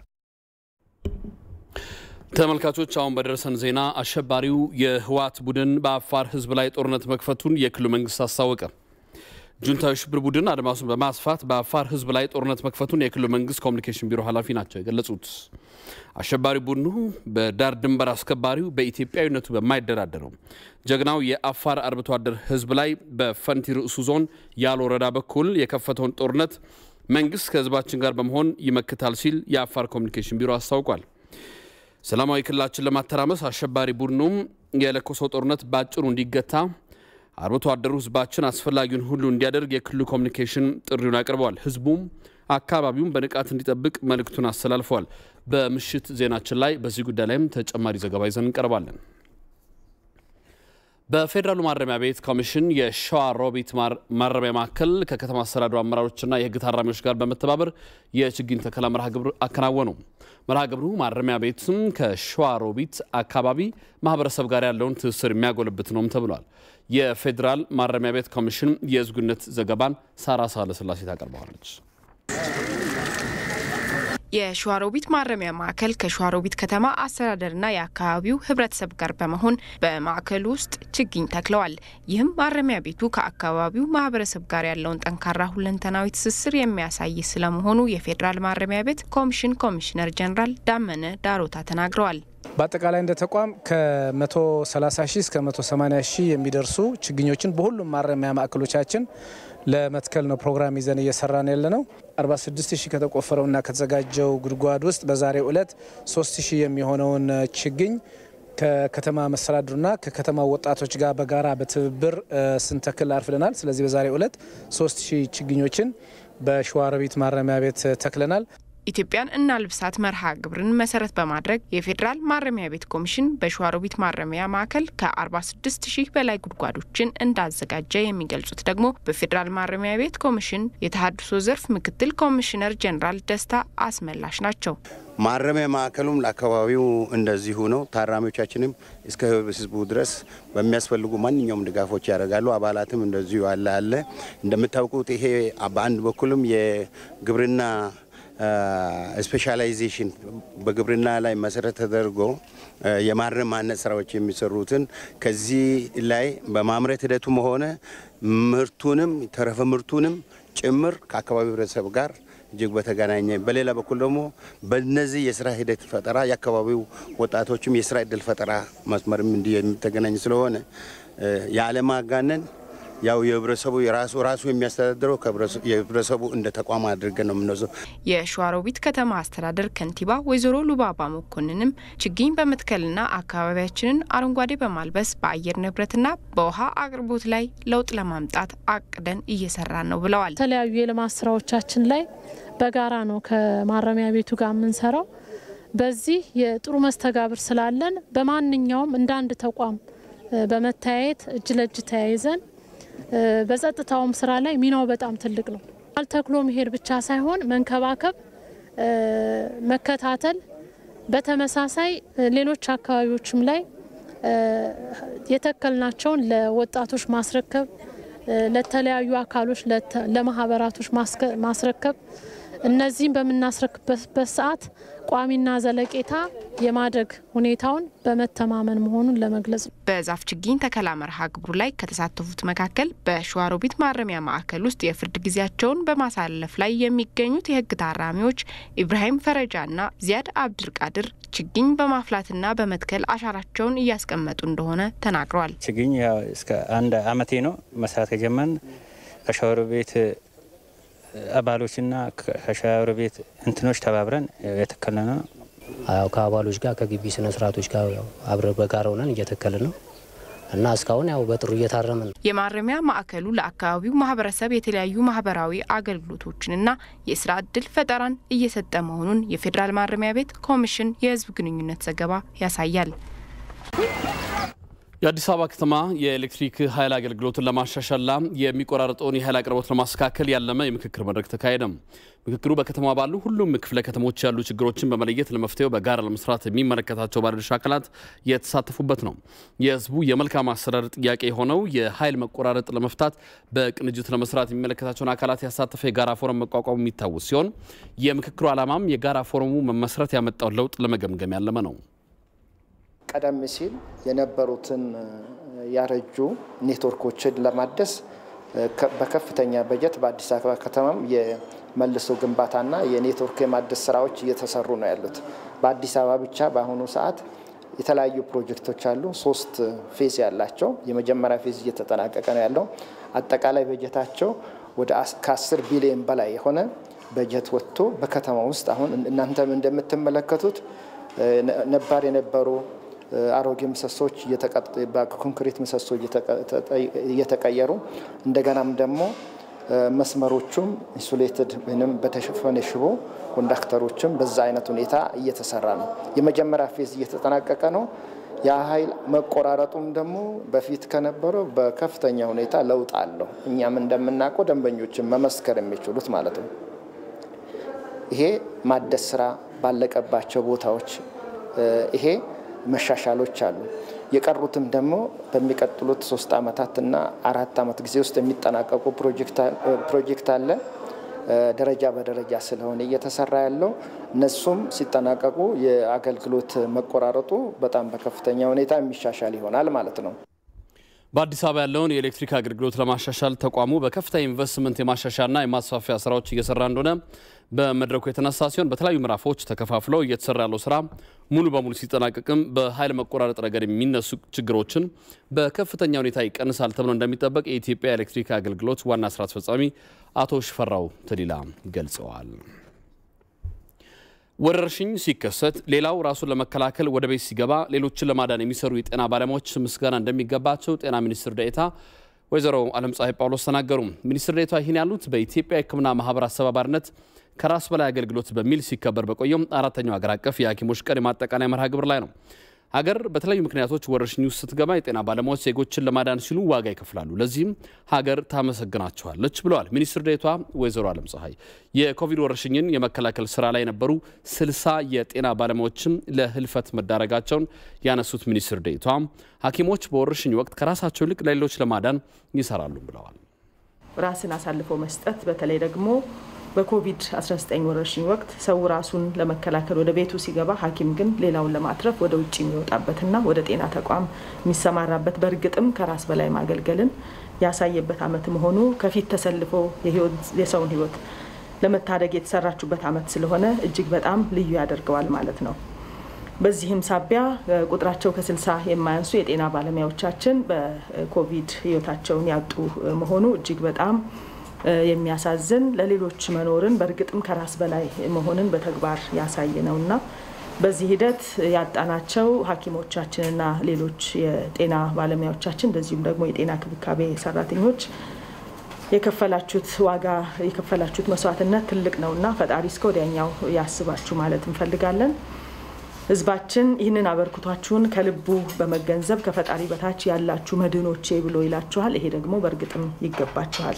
ተመልካቾች አሁን በደረሰን ዜና አሸባሪው የህወሓት ቡድን በአፋር ህዝብ ላይ ጦርነት መክፈቱን የክልሉ መንግስት አስታወቀ። ጁንታዊ ሽብር ቡድን አድማሱን በማስፋት በአፋር ህዝብ ላይ ጦርነት መክፈቱን የክልሉ መንግስት ኮሚኒኬሽን ቢሮ ኃላፊ ናቸው የገለጹት። አሸባሪ ቡድኑ በዳር ድንበር አስከባሪው በኢትዮጵያዊነቱ በማይደራደረው ጀግናው የአፋር አርብቶ አደር ህዝብ ላይ በፈንቲ ርዕሱ ዞን ያለ ወረዳ በኩል የከፈተውን ጦርነት መንግስት ከህዝባችን ጋር በመሆን ይመክታል ሲል የአፋር ኮሚኒኬሽን ቢሮ አስታውቋል። ሰላማዊ ክልላችን ለማተራመስ አሸባሪ ቡድኑም የለኮሰው ጦርነት በአጭሩ እንዲገታ አርብቶ አደሩ ህዝባችን አስፈላጊውን ሁሉ እንዲያደርግ የክልሉ ኮሚኒኬሽን ጥሪውን አቅርበዋል። ህዝቡም አካባቢውን በንቃት እንዲጠብቅ መልእክቱን አስተላልፈዋል። በምሽት ዜናችን ላይ በዚህ ጉዳይ ላይም ተጨማሪ ዘገባ ይዘን እንቀርባለን። በፌዴራሉ ማረሚያ ቤት ኮሚሽን የሸዋ ሮቢት ማረሚያ ማዕከል ከከተማ አስተዳደሩ አመራሮችና የህግ ታራሚዎች ጋር በመተባበር የችግኝ ተከላ መርሃ ግብር አከናወኑ። መርሃ ግብሩ ማረሚያ ቤትም ከሸዋ ሮቢት አካባቢ ማህበረሰብ ጋር ያለውን ትስስር የሚያጎለብት ነውም ተብሏል። የፌዴራል ማረሚያ ቤት ኮሚሽን የህዝብ ግንኙነት ዘገባን ሳራ ሳለስላሴ ታቀርበዋለች። የሸዋሮቢት ማረሚያ ማዕከል ከሸዋሮቢት ከተማ አስተዳደርና የአካባቢው ህብረተሰብ ጋር በመሆን በማዕከሉ ውስጥ ችግኝ ተክለዋል። ይህም ማረሚያ ቤቱ ከአካባቢው ማህበረሰብ ጋር ያለውን ጠንካራ ሁለንተናዊ ትስስር የሚያሳይ ስለመሆኑ የፌዴራል ማረሚያ ቤት ኮሚሽን ኮሚሽነር ጀኔራል ዳመነ ዳሮታ ተናግረዋል። በአጠቃላይ እንደ ተቋም ከ130 ሺህ እስከ 180 ሺህ የሚደርሱ ችግኞችን በሁሉም ማረሚያ ማዕከሎቻችን ለመትከል ነው ፕሮግራም ይዘን እየሰራን ያለ ነው። 46 ሺህ ከተቆፈረውና ከተዘጋጀው ጉድጓድ ውስጥ በዛሬው ዕለት 3 ሺህ የሚሆነውን ችግኝ ከከተማ መስተዳድሩና ከከተማ ወጣቶች ጋር በጋራ በትብብር ስንተክል አርፍደናል። ስለዚህ በዛሬው ዕለት 3 ሺህ ችግኞችን በሸዋሮቢት ማረሚያ ቤት ተክለናል። ኢትዮጵያን እናልብሳት መርሃ ግብርን መሰረት በማድረግ የፌዴራል ማረሚያ ቤት ኮሚሽን በሸዋሮቢት ማረሚያ ማዕከል ከ46 ሺህ በላይ ጉድጓዶችን እንዳዘጋጀ የሚገልጹት ደግሞ በፌዴራል ማረሚያ ቤት ኮሚሽን የተሃድሶ ዘርፍ ምክትል ኮሚሽነር ጀኔራል ደስታ አስመላሽ ናቸው። ማረሚያ ማዕከሉም ለአካባቢው እንደዚሁ ነው። ታራሚዎቻችንም እስከ ህዝቡ ድረስ በሚያስፈልጉ ማንኛውም ድጋፎች ያደርጋሉ። አባላትም እንደዚሁ አለ አለ እንደምታውቁት ይሄ በአንድ በኩልም የግብርና ስፔሻላይዜሽን በግብርና ላይ መሰረት ተደርጎ የማረም ማነጽ ስራዎች የሚሰሩትን ከዚህ ላይ በማምረት ሂደቱም ሆነ ምርቱንም ተረፈ ምርቱንም ጭምር ከአካባቢው ህብረተሰብ ጋር እጅግ በተገናኘ በሌላ በኩል ደግሞ በነዚህ የስራ ሂደት ፈጠራ የአካባቢው ወጣቶችም የስራ እድል ፈጠራ መስመርም እንዲህ የሚተገናኝ ስለሆነ የአለማጋነን ያው የህብረተሰቡ የራሱ ራሱ የሚያስተዳድረው የህብረተሰቡ እንደ ተቋም አድርገን ነው የምንወስደው። የሸዋሮቢት ከተማ አስተዳደር ከንቲባ ወይዘሮ ሉባባ መኮንንም ችግኝ በመትከልና አካባቢያችንን አረንጓዴ በማልበስ በአየር ንብረትና በውሃ አቅርቦት ላይ ለውጥ ለማምጣት አቅደን እየሰራን ነው ብለዋል። የተለያዩ የልማት ስራዎቻችን ላይ በጋራ ነው ከማረሚያ ቤቱ ጋር የምንሰራው። በዚህ የጥሩ መስተጋብር ስላለን በማንኛውም እንደ አንድ ተቋም በመተያየት እጅ ለእጅ ተያይዘን በጸጥታውም ስራ ላይ ሚናው በጣም ትልቅ ነው። አልተክሎ መሄድ ብቻ ሳይሆን መንከባከብ፣ መከታተል፣ በተመሳሳይ ሌሎች አካባቢዎችም ላይ የተከልናቸውን ለወጣቶች ማስረከብ፣ ለተለያዩ አካሎች ለማህበራቶች ማስረከብ እነዚህም በምናስረክብበት ሰዓት ቋሚና ዘለቄታ የማደግ ሁኔታውን በመተማመን መሆኑን ለመግለጽ ነው። በዛፍ ችግኝ ተከላ መርሃ ግብሩ ላይ ከተሳተፉት መካከል በሸዋሮቢት ማረሚያ ማዕከል ውስጥ የፍርድ ጊዜያቸውን በማሳለፍ ላይ የሚገኙት የህግ ታራሚዎች ኢብራሂም ፈረጃና ዚያድ አብድልቃድር ችግኝ በማፍላትና በመትከል አሻራቸውን እያስቀመጡ እንደሆነ ተናግረዋል። ችግኝ እስከ አንድ አመቴ ነው መስራት ከጀመን ከሸዋሮቢት አባሎችና ከሻወር ቤት እንትኖች ተባብረን የተከለ ነው። ያው ከአባሎች ጋር ከግቢ ስነ ስርዓቶች ጋር አብረን በጋራ ሆነን እየተከልን ነው እና እስካሁን ያው በጥሩ እየታረምን ነው። የማረሚያ ማዕከሉ ለአካባቢው ማህበረሰብ የተለያዩ ማህበራዊ አገልግሎቶችንና የስራ እድል ፈጠራን እየሰጠ መሆኑን የፌዴራል ማረሚያ ቤት ኮሚሽን የህዝብ ግንኙነት ዘገባ ያሳያል። የአዲስ አበባ ከተማ የኤሌክትሪክ ኃይል አገልግሎትን ለማሻሻልና የሚቆራረጠውን የኃይል አቅርቦት ለማስተካከል ያለመ የምክክር መድረክ ተካሄደ። ምክክሩ በከተማ ባሉ ሁሉም ክፍለ ከተሞች ያሉ ችግሮችን በመለየት ለመፍትሄው በጋራ ለመስራት የሚመለከታቸው ባለድርሻ አካላት የተሳተፉበት ነው። የህዝቡ የመልካም አስተዳደር ጥያቄ የሆነው የኃይል መቆራረጥ ለመፍታት በቅንጅት ለመስራት የሚመለከታቸውን አካላት ያሳተፈ የጋራ ፎረም መቋቋሙ የሚታወስ ሲሆን የምክክሩ ዓላማም የጋራ ፎረሙ መመስረት ያመጣውን ለውጥ ለመገምገም ያለመ ነው። ቀደም ሲል የነበሩትን ያረጁ ኔትወርኮችን ለማደስ በከፍተኛ በጀት በአዲስ አበባ ከተማም የመልሶ ግንባታና የኔትወርክ የማደስ ስራዎች እየተሰሩ ነው ያሉት። በአዲስ አበባ ብቻ በአሁኑ ሰዓት የተለያዩ ፕሮጀክቶች አሉ። ሶስት ፌዝ ያላቸው የመጀመሪያ ፌዝ እየተጠናቀቀ ነው ያለው። አጠቃላይ በጀታቸው ወደ ከአስር ቢሊዮን በላይ የሆነ በጀት ወጥቶ በከተማ ውስጥ አሁን እናንተም እንደምትመለከቱት ነባር የነበሩ አሮጌ ምሰሶች በኮንክሪት ምሰሶ እየተቀየሩ እንደገናም ደግሞ መስመሮቹም ኢንሱሌትድ ወይም በተሸፈነ ሽቦ ኮንዳክተሮችም በዛ አይነት ሁኔታ እየተሰራ ነው። የመጀመሪያ ፌዝ እየተጠናቀቀ ነው። ያ ኃይል መቆራረጡም ደግሞ በፊት ከነበረው በከፍተኛ ሁኔታ ለውጥ አለው። እኛም እንደምናውቀው ደንበኞችን መመስከር የሚችሉት ማለት ነው። ይሄ ማደስ ስራ ባለቀባቸው ቦታዎች ይሄ መሻሻሎች አሉ። የቀሩትም ደግሞ በሚቀጥሉት ሶስት አመታትና አራት አመት ጊዜ ውስጥ የሚጠናቀቁ ፕሮጀክት አለ። ደረጃ በደረጃ ስለሆነ እየተሰራ ያለው እነሱም ሲጠናቀቁ የአገልግሎት መቆራረጡ በጣም በከፍተኛ ሁኔታ የሚሻሻል ይሆናል ማለት ነው። በአዲስ አበባ ያለውን የኤሌክትሪክ አገልግሎት ለማሻሻል ተቋሙ በከፍተኛ ኢንቨስትመንት የማሻሻልና የማስፋፊያ ስራዎች እየሰራ እንደሆነ በመድረኩ የተነሳ ሲሆን በተለያዩ ምዕራፎች ተከፋፍለው እየተሰራ ያለው ስራ ሙሉ በሙሉ ሲጠናቀቅም በኃይል መቆራረጥ ረገድ የሚነሱ ችግሮችን በከፍተኛ ሁኔታ ይቀንሳል ተብሎ እንደሚጠበቅ የኢትዮጵያ ኤሌክትሪክ አገልግሎት ዋና ስራ አስፈጻሚ አቶ ሽፈራው ተዲላ ገልጸዋል። ወረርሽኝ ሲከሰት ሌላው ራሱን ለመከላከል ወደ ቤት ሲገባ ሌሎችን ለማዳን የሚሰሩ የጤና ባለሙያዎች ምስጋና እንደሚገባቸው ጤና ሚኒስትር ዴኤታ ወይዘሮ አለም ፀሐይ ጳውሎስ ተናገሩ። ሚኒስትር ዴኤታ ይህን ያሉት በኢትዮጵያ የሕክምና ማህበር አስተባባሪነት ከራስ በላይ አገልግሎት በሚል ሲከበር በቆየው አራተኛው ሀገር አቀፍ የሐኪሞች ቀን የማጠቃለያ መርሃ ግብር ላይ ነው። ሀገር በተለያዩ ምክንያቶች ወረርሽኝ ውስጥ ስትገባ የጤና ባለሙያዎች ዜጎችን ለማዳን ሲሉ ዋጋ ይከፍላሉ። ለዚህም ሀገር ታመሰግናቸዋለች ብለዋል ሚኒስትር ዴኤታ ወይዘሮ አለም ፀሐይ። የኮቪድ ወረርሽኝን የመከላከል ስራ ላይ የነበሩ ስልሳ የጤና ባለሙያዎችም ለህልፈት መዳረጋቸውን ያነሱት ሚኒስትር ዴኤታ ሐኪሞች በወረርሽኝ ወቅት ከራሳቸው ይልቅ ለሌሎች ለማዳን ይሰራሉ ብለዋል። ራስን አሳልፎ መስጠት በተለይ ደግሞ በኮቪድ-19 ወረርሽኝ ወቅት ሰው ራሱን ለመከላከል ወደ ቤቱ ሲገባ ሐኪም ግን ሌላውን ለማትረፍ ወደ ውጭ የሚወጣበትና ወደ ጤና ተቋም የሚሰማራበት በእርግጥም ከራስ በላይ ማገልገልን ያሳየበት ዓመት መሆኑ ከፊት ተሰልፎ የሰውን ሕይወት ለመታደግ የተሰራችበት ዓመት ስለሆነ እጅግ በጣም ልዩ ያደርገዋል ማለት ነው። በዚህም ሳቢያ ቁጥራቸው ከስልሳ የማያንሱ የጤና ባለሙያዎቻችን በኮቪድ ሕይወታቸውን ያጡ መሆኑ እጅግ በጣም የሚያሳዝን ለሌሎች መኖርን በእርግጥም ከራስ በላይ መሆንን በተግባር ያሳይ ነው እና በዚህ ሂደት ያጣናቸው ሐኪሞቻችንና ሌሎች የጤና ባለሙያዎቻችን እንደዚሁም ደግሞ የጤና ክብካቤ ሰራተኞች የከፈላችሁት ዋጋ የከፈላችሁት መስዋዕትነት ትልቅ ነው እና ፈጣሪ እስከ ወዲያኛው ያስባችሁ ማለት እንፈልጋለን። ህዝባችን ይህንን አበርክቷችሁን ከልቡ በመገንዘብ ከፈጣሪ በታች ያላችሁ መድህኖቼ ብሎ ይላችኋል። ይሄ ደግሞ በእርግጥም ይገባችኋል።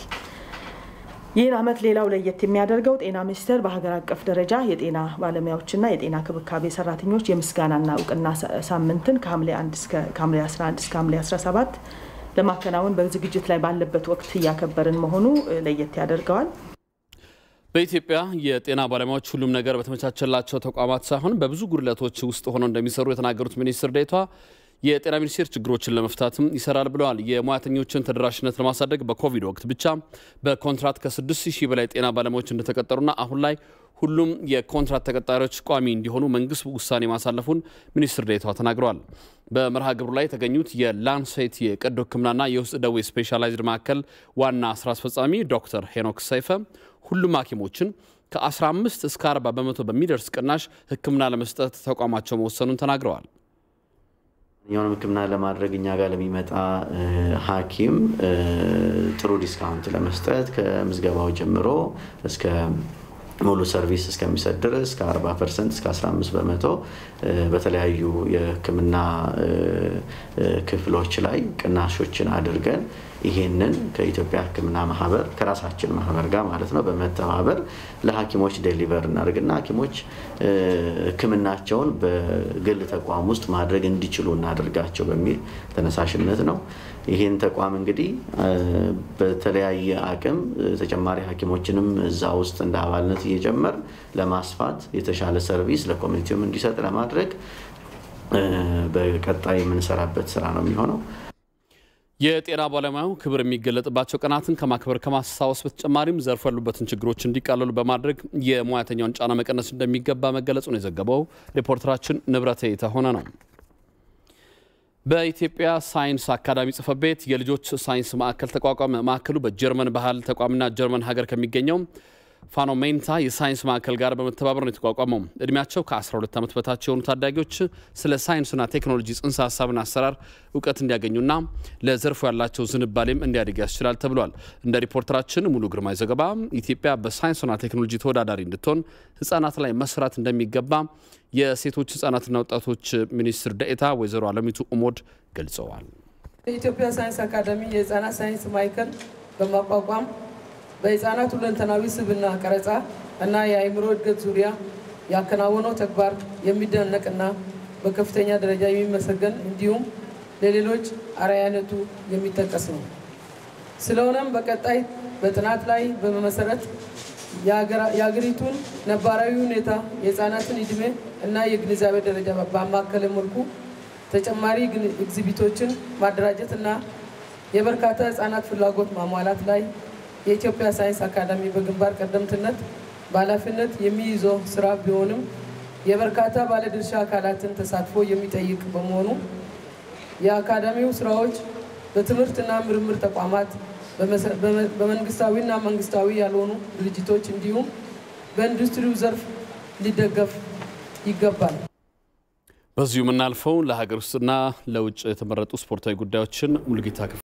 ይህን ዓመት ሌላው ለየት የሚያደርገው ጤና ሚኒስቴር በሀገር አቀፍ ደረጃ የጤና ባለሙያዎችና የጤና ክብካቤ ሰራተኞች የምስጋናና እውቅና ሳምንትን ከሐምሌ 11 እስከ ሐምሌ 17 ለማከናወን በዝግጅት ላይ ባለበት ወቅት እያከበርን መሆኑ ለየት ያደርገዋል። በኢትዮጵያ የጤና ባለሙያዎች ሁሉም ነገር በተመቻቸላቸው ተቋማት ሳይሆን በብዙ ጉድለቶች ውስጥ ሆነው እንደሚሰሩ የተናገሩት ሚኒስትር ዴኤታ የጤና ሚኒስቴር ችግሮችን ለመፍታትም ይሰራል ብለዋል። የሙያተኞችን ተደራሽነት ለማሳደግ በኮቪድ ወቅት ብቻ በኮንትራት ከ6 ሺህ በላይ ጤና ባለሙያዎች እንደተቀጠሩና አሁን ላይ ሁሉም የኮንትራት ተቀጣሪዎች ቋሚ እንዲሆኑ መንግስት ውሳኔ ማሳለፉን ሚኒስትር ዴኤታዋ ተናግረዋል። በመርሃ ግብሩ ላይ የተገኙት የላንሴት የቀዶ ሕክምናና የውስጥ ደዌ ስፔሻላይዝድ ማዕከል ዋና ስራ አስፈጻሚ ዶክተር ሄኖክ ሰይፈ ሁሉም ሐኪሞችን ከ15 እስከ 40 በመቶ በሚደርስ ቅናሽ ሕክምና ለመስጠት ተቋማቸው መወሰኑን ተናግረዋል። ማንኛውንም ሕክምና ለማድረግ እኛ ጋር ለሚመጣ ሐኪም ጥሩ ዲስካውንት ለመስጠት ከምዝገባው ጀምሮ እስከ ሙሉ ሰርቪስ እስከሚሰጥ ድረስ ከ40 ፐርሰንት እስከ 15 በመቶ በተለያዩ የህክምና ክፍሎች ላይ ቅናሾችን አድርገን ይሄንን ከኢትዮጵያ ህክምና ማህበር ከራሳችን ማህበር ጋር ማለት ነው በመተባበር ለሐኪሞች ዴሊቨር እናደርግና ሐኪሞች ህክምናቸውን በግል ተቋም ውስጥ ማድረግ እንዲችሉ እናደርጋቸው በሚል ተነሳሽነት ነው። ይህን ተቋም እንግዲህ በተለያየ አቅም ተጨማሪ ሐኪሞችንም እዛ ውስጥ እንደ አባልነት እየጨመር ለማስፋት የተሻለ ሰርቪስ ለኮሚኒቲውም እንዲሰጥ ለማድረግ በቀጣይ የምንሰራበት ስራ ነው የሚሆነው። የጤና ባለሙያው ክብር የሚገለጥባቸው ቀናትን ከማክበር ከማስታወስ በተጨማሪም ዘርፉ ያሉበትን ችግሮች እንዲቃለሉ በማድረግ የሙያተኛውን ጫና መቀነስ እንደሚገባ መገለጹ ነው የዘገበው ሪፖርተራችን ንብረቴ የተሆነ ነው። በኢትዮጵያ ሳይንስ አካዳሚ ጽሕፈት ቤት የልጆች ሳይንስ ማዕከል ተቋቋመ። ማዕከሉ በጀርመን ባህል ተቋምና ጀርመን ሀገር ከሚገኘው ፋኖሜንታ የሳይንስ ማዕከል ጋር በመተባበር ነው የተቋቋመው። እድሜያቸው ከ12 ዓመት በታች የሆኑ ታዳጊዎች ስለ ሳይንስና ቴክኖሎጂ ጽንሰ ሀሳብና አሰራር እውቀት እንዲያገኙና ለዘርፉ ያላቸው ዝንባሌም እንዲያድግ ያስችላል ተብሏል። እንደ ሪፖርተራችን ሙሉ ግርማይ ዘገባ ኢትዮጵያ በሳይንስና ቴክኖሎጂ ተወዳዳሪ እንድትሆን ሕጻናት ላይ መስራት እንደሚገባ የሴቶች ሕጻናትና ወጣቶች ሚኒስትር ደኤታ ወይዘሮ አለሚቱ ኡሞድ ገልጸዋል። የኢትዮጵያ ሳይንስ አካዳሚ የህፃናት ሳይንስ ማዕከል በማቋቋም በህፃናት ሁለንተናዊ ስብዕና ቀረጻ እና የአእምሮ እድገት ዙሪያ ያከናወነው ተግባር የሚደነቅና በከፍተኛ ደረጃ የሚመሰገን እንዲሁም ለሌሎች አርአያነቱ የሚጠቀስ ነው። ስለሆነም በቀጣይ በጥናት ላይ በመመሰረት የሀገሪቱን ነባራዊ ሁኔታ የህፃናትን እድሜ እና የግንዛቤ ደረጃ ባማከለ መልኩ ተጨማሪ ኤግዚቢቶችን ማደራጀት እና የበርካታ ህፃናት ፍላጎት ማሟላት ላይ የኢትዮጵያ ሳይንስ አካዳሚ በግንባር ቀደምትነት በኃላፊነት የሚይዘው ስራ ቢሆንም የበርካታ ባለድርሻ አካላትን ተሳትፎ የሚጠይቅ በመሆኑ የአካዳሚው ስራዎች በትምህርትና ምርምር ተቋማት፣ በመንግስታዊና መንግስታዊ ያልሆኑ ድርጅቶች እንዲሁም በኢንዱስትሪው ዘርፍ ሊደገፍ ይገባል። በዚሁ የምናልፈው ለሀገር ውስጥና ለውጭ የተመረጡ ስፖርታዊ ጉዳዮችን ሙልጌታ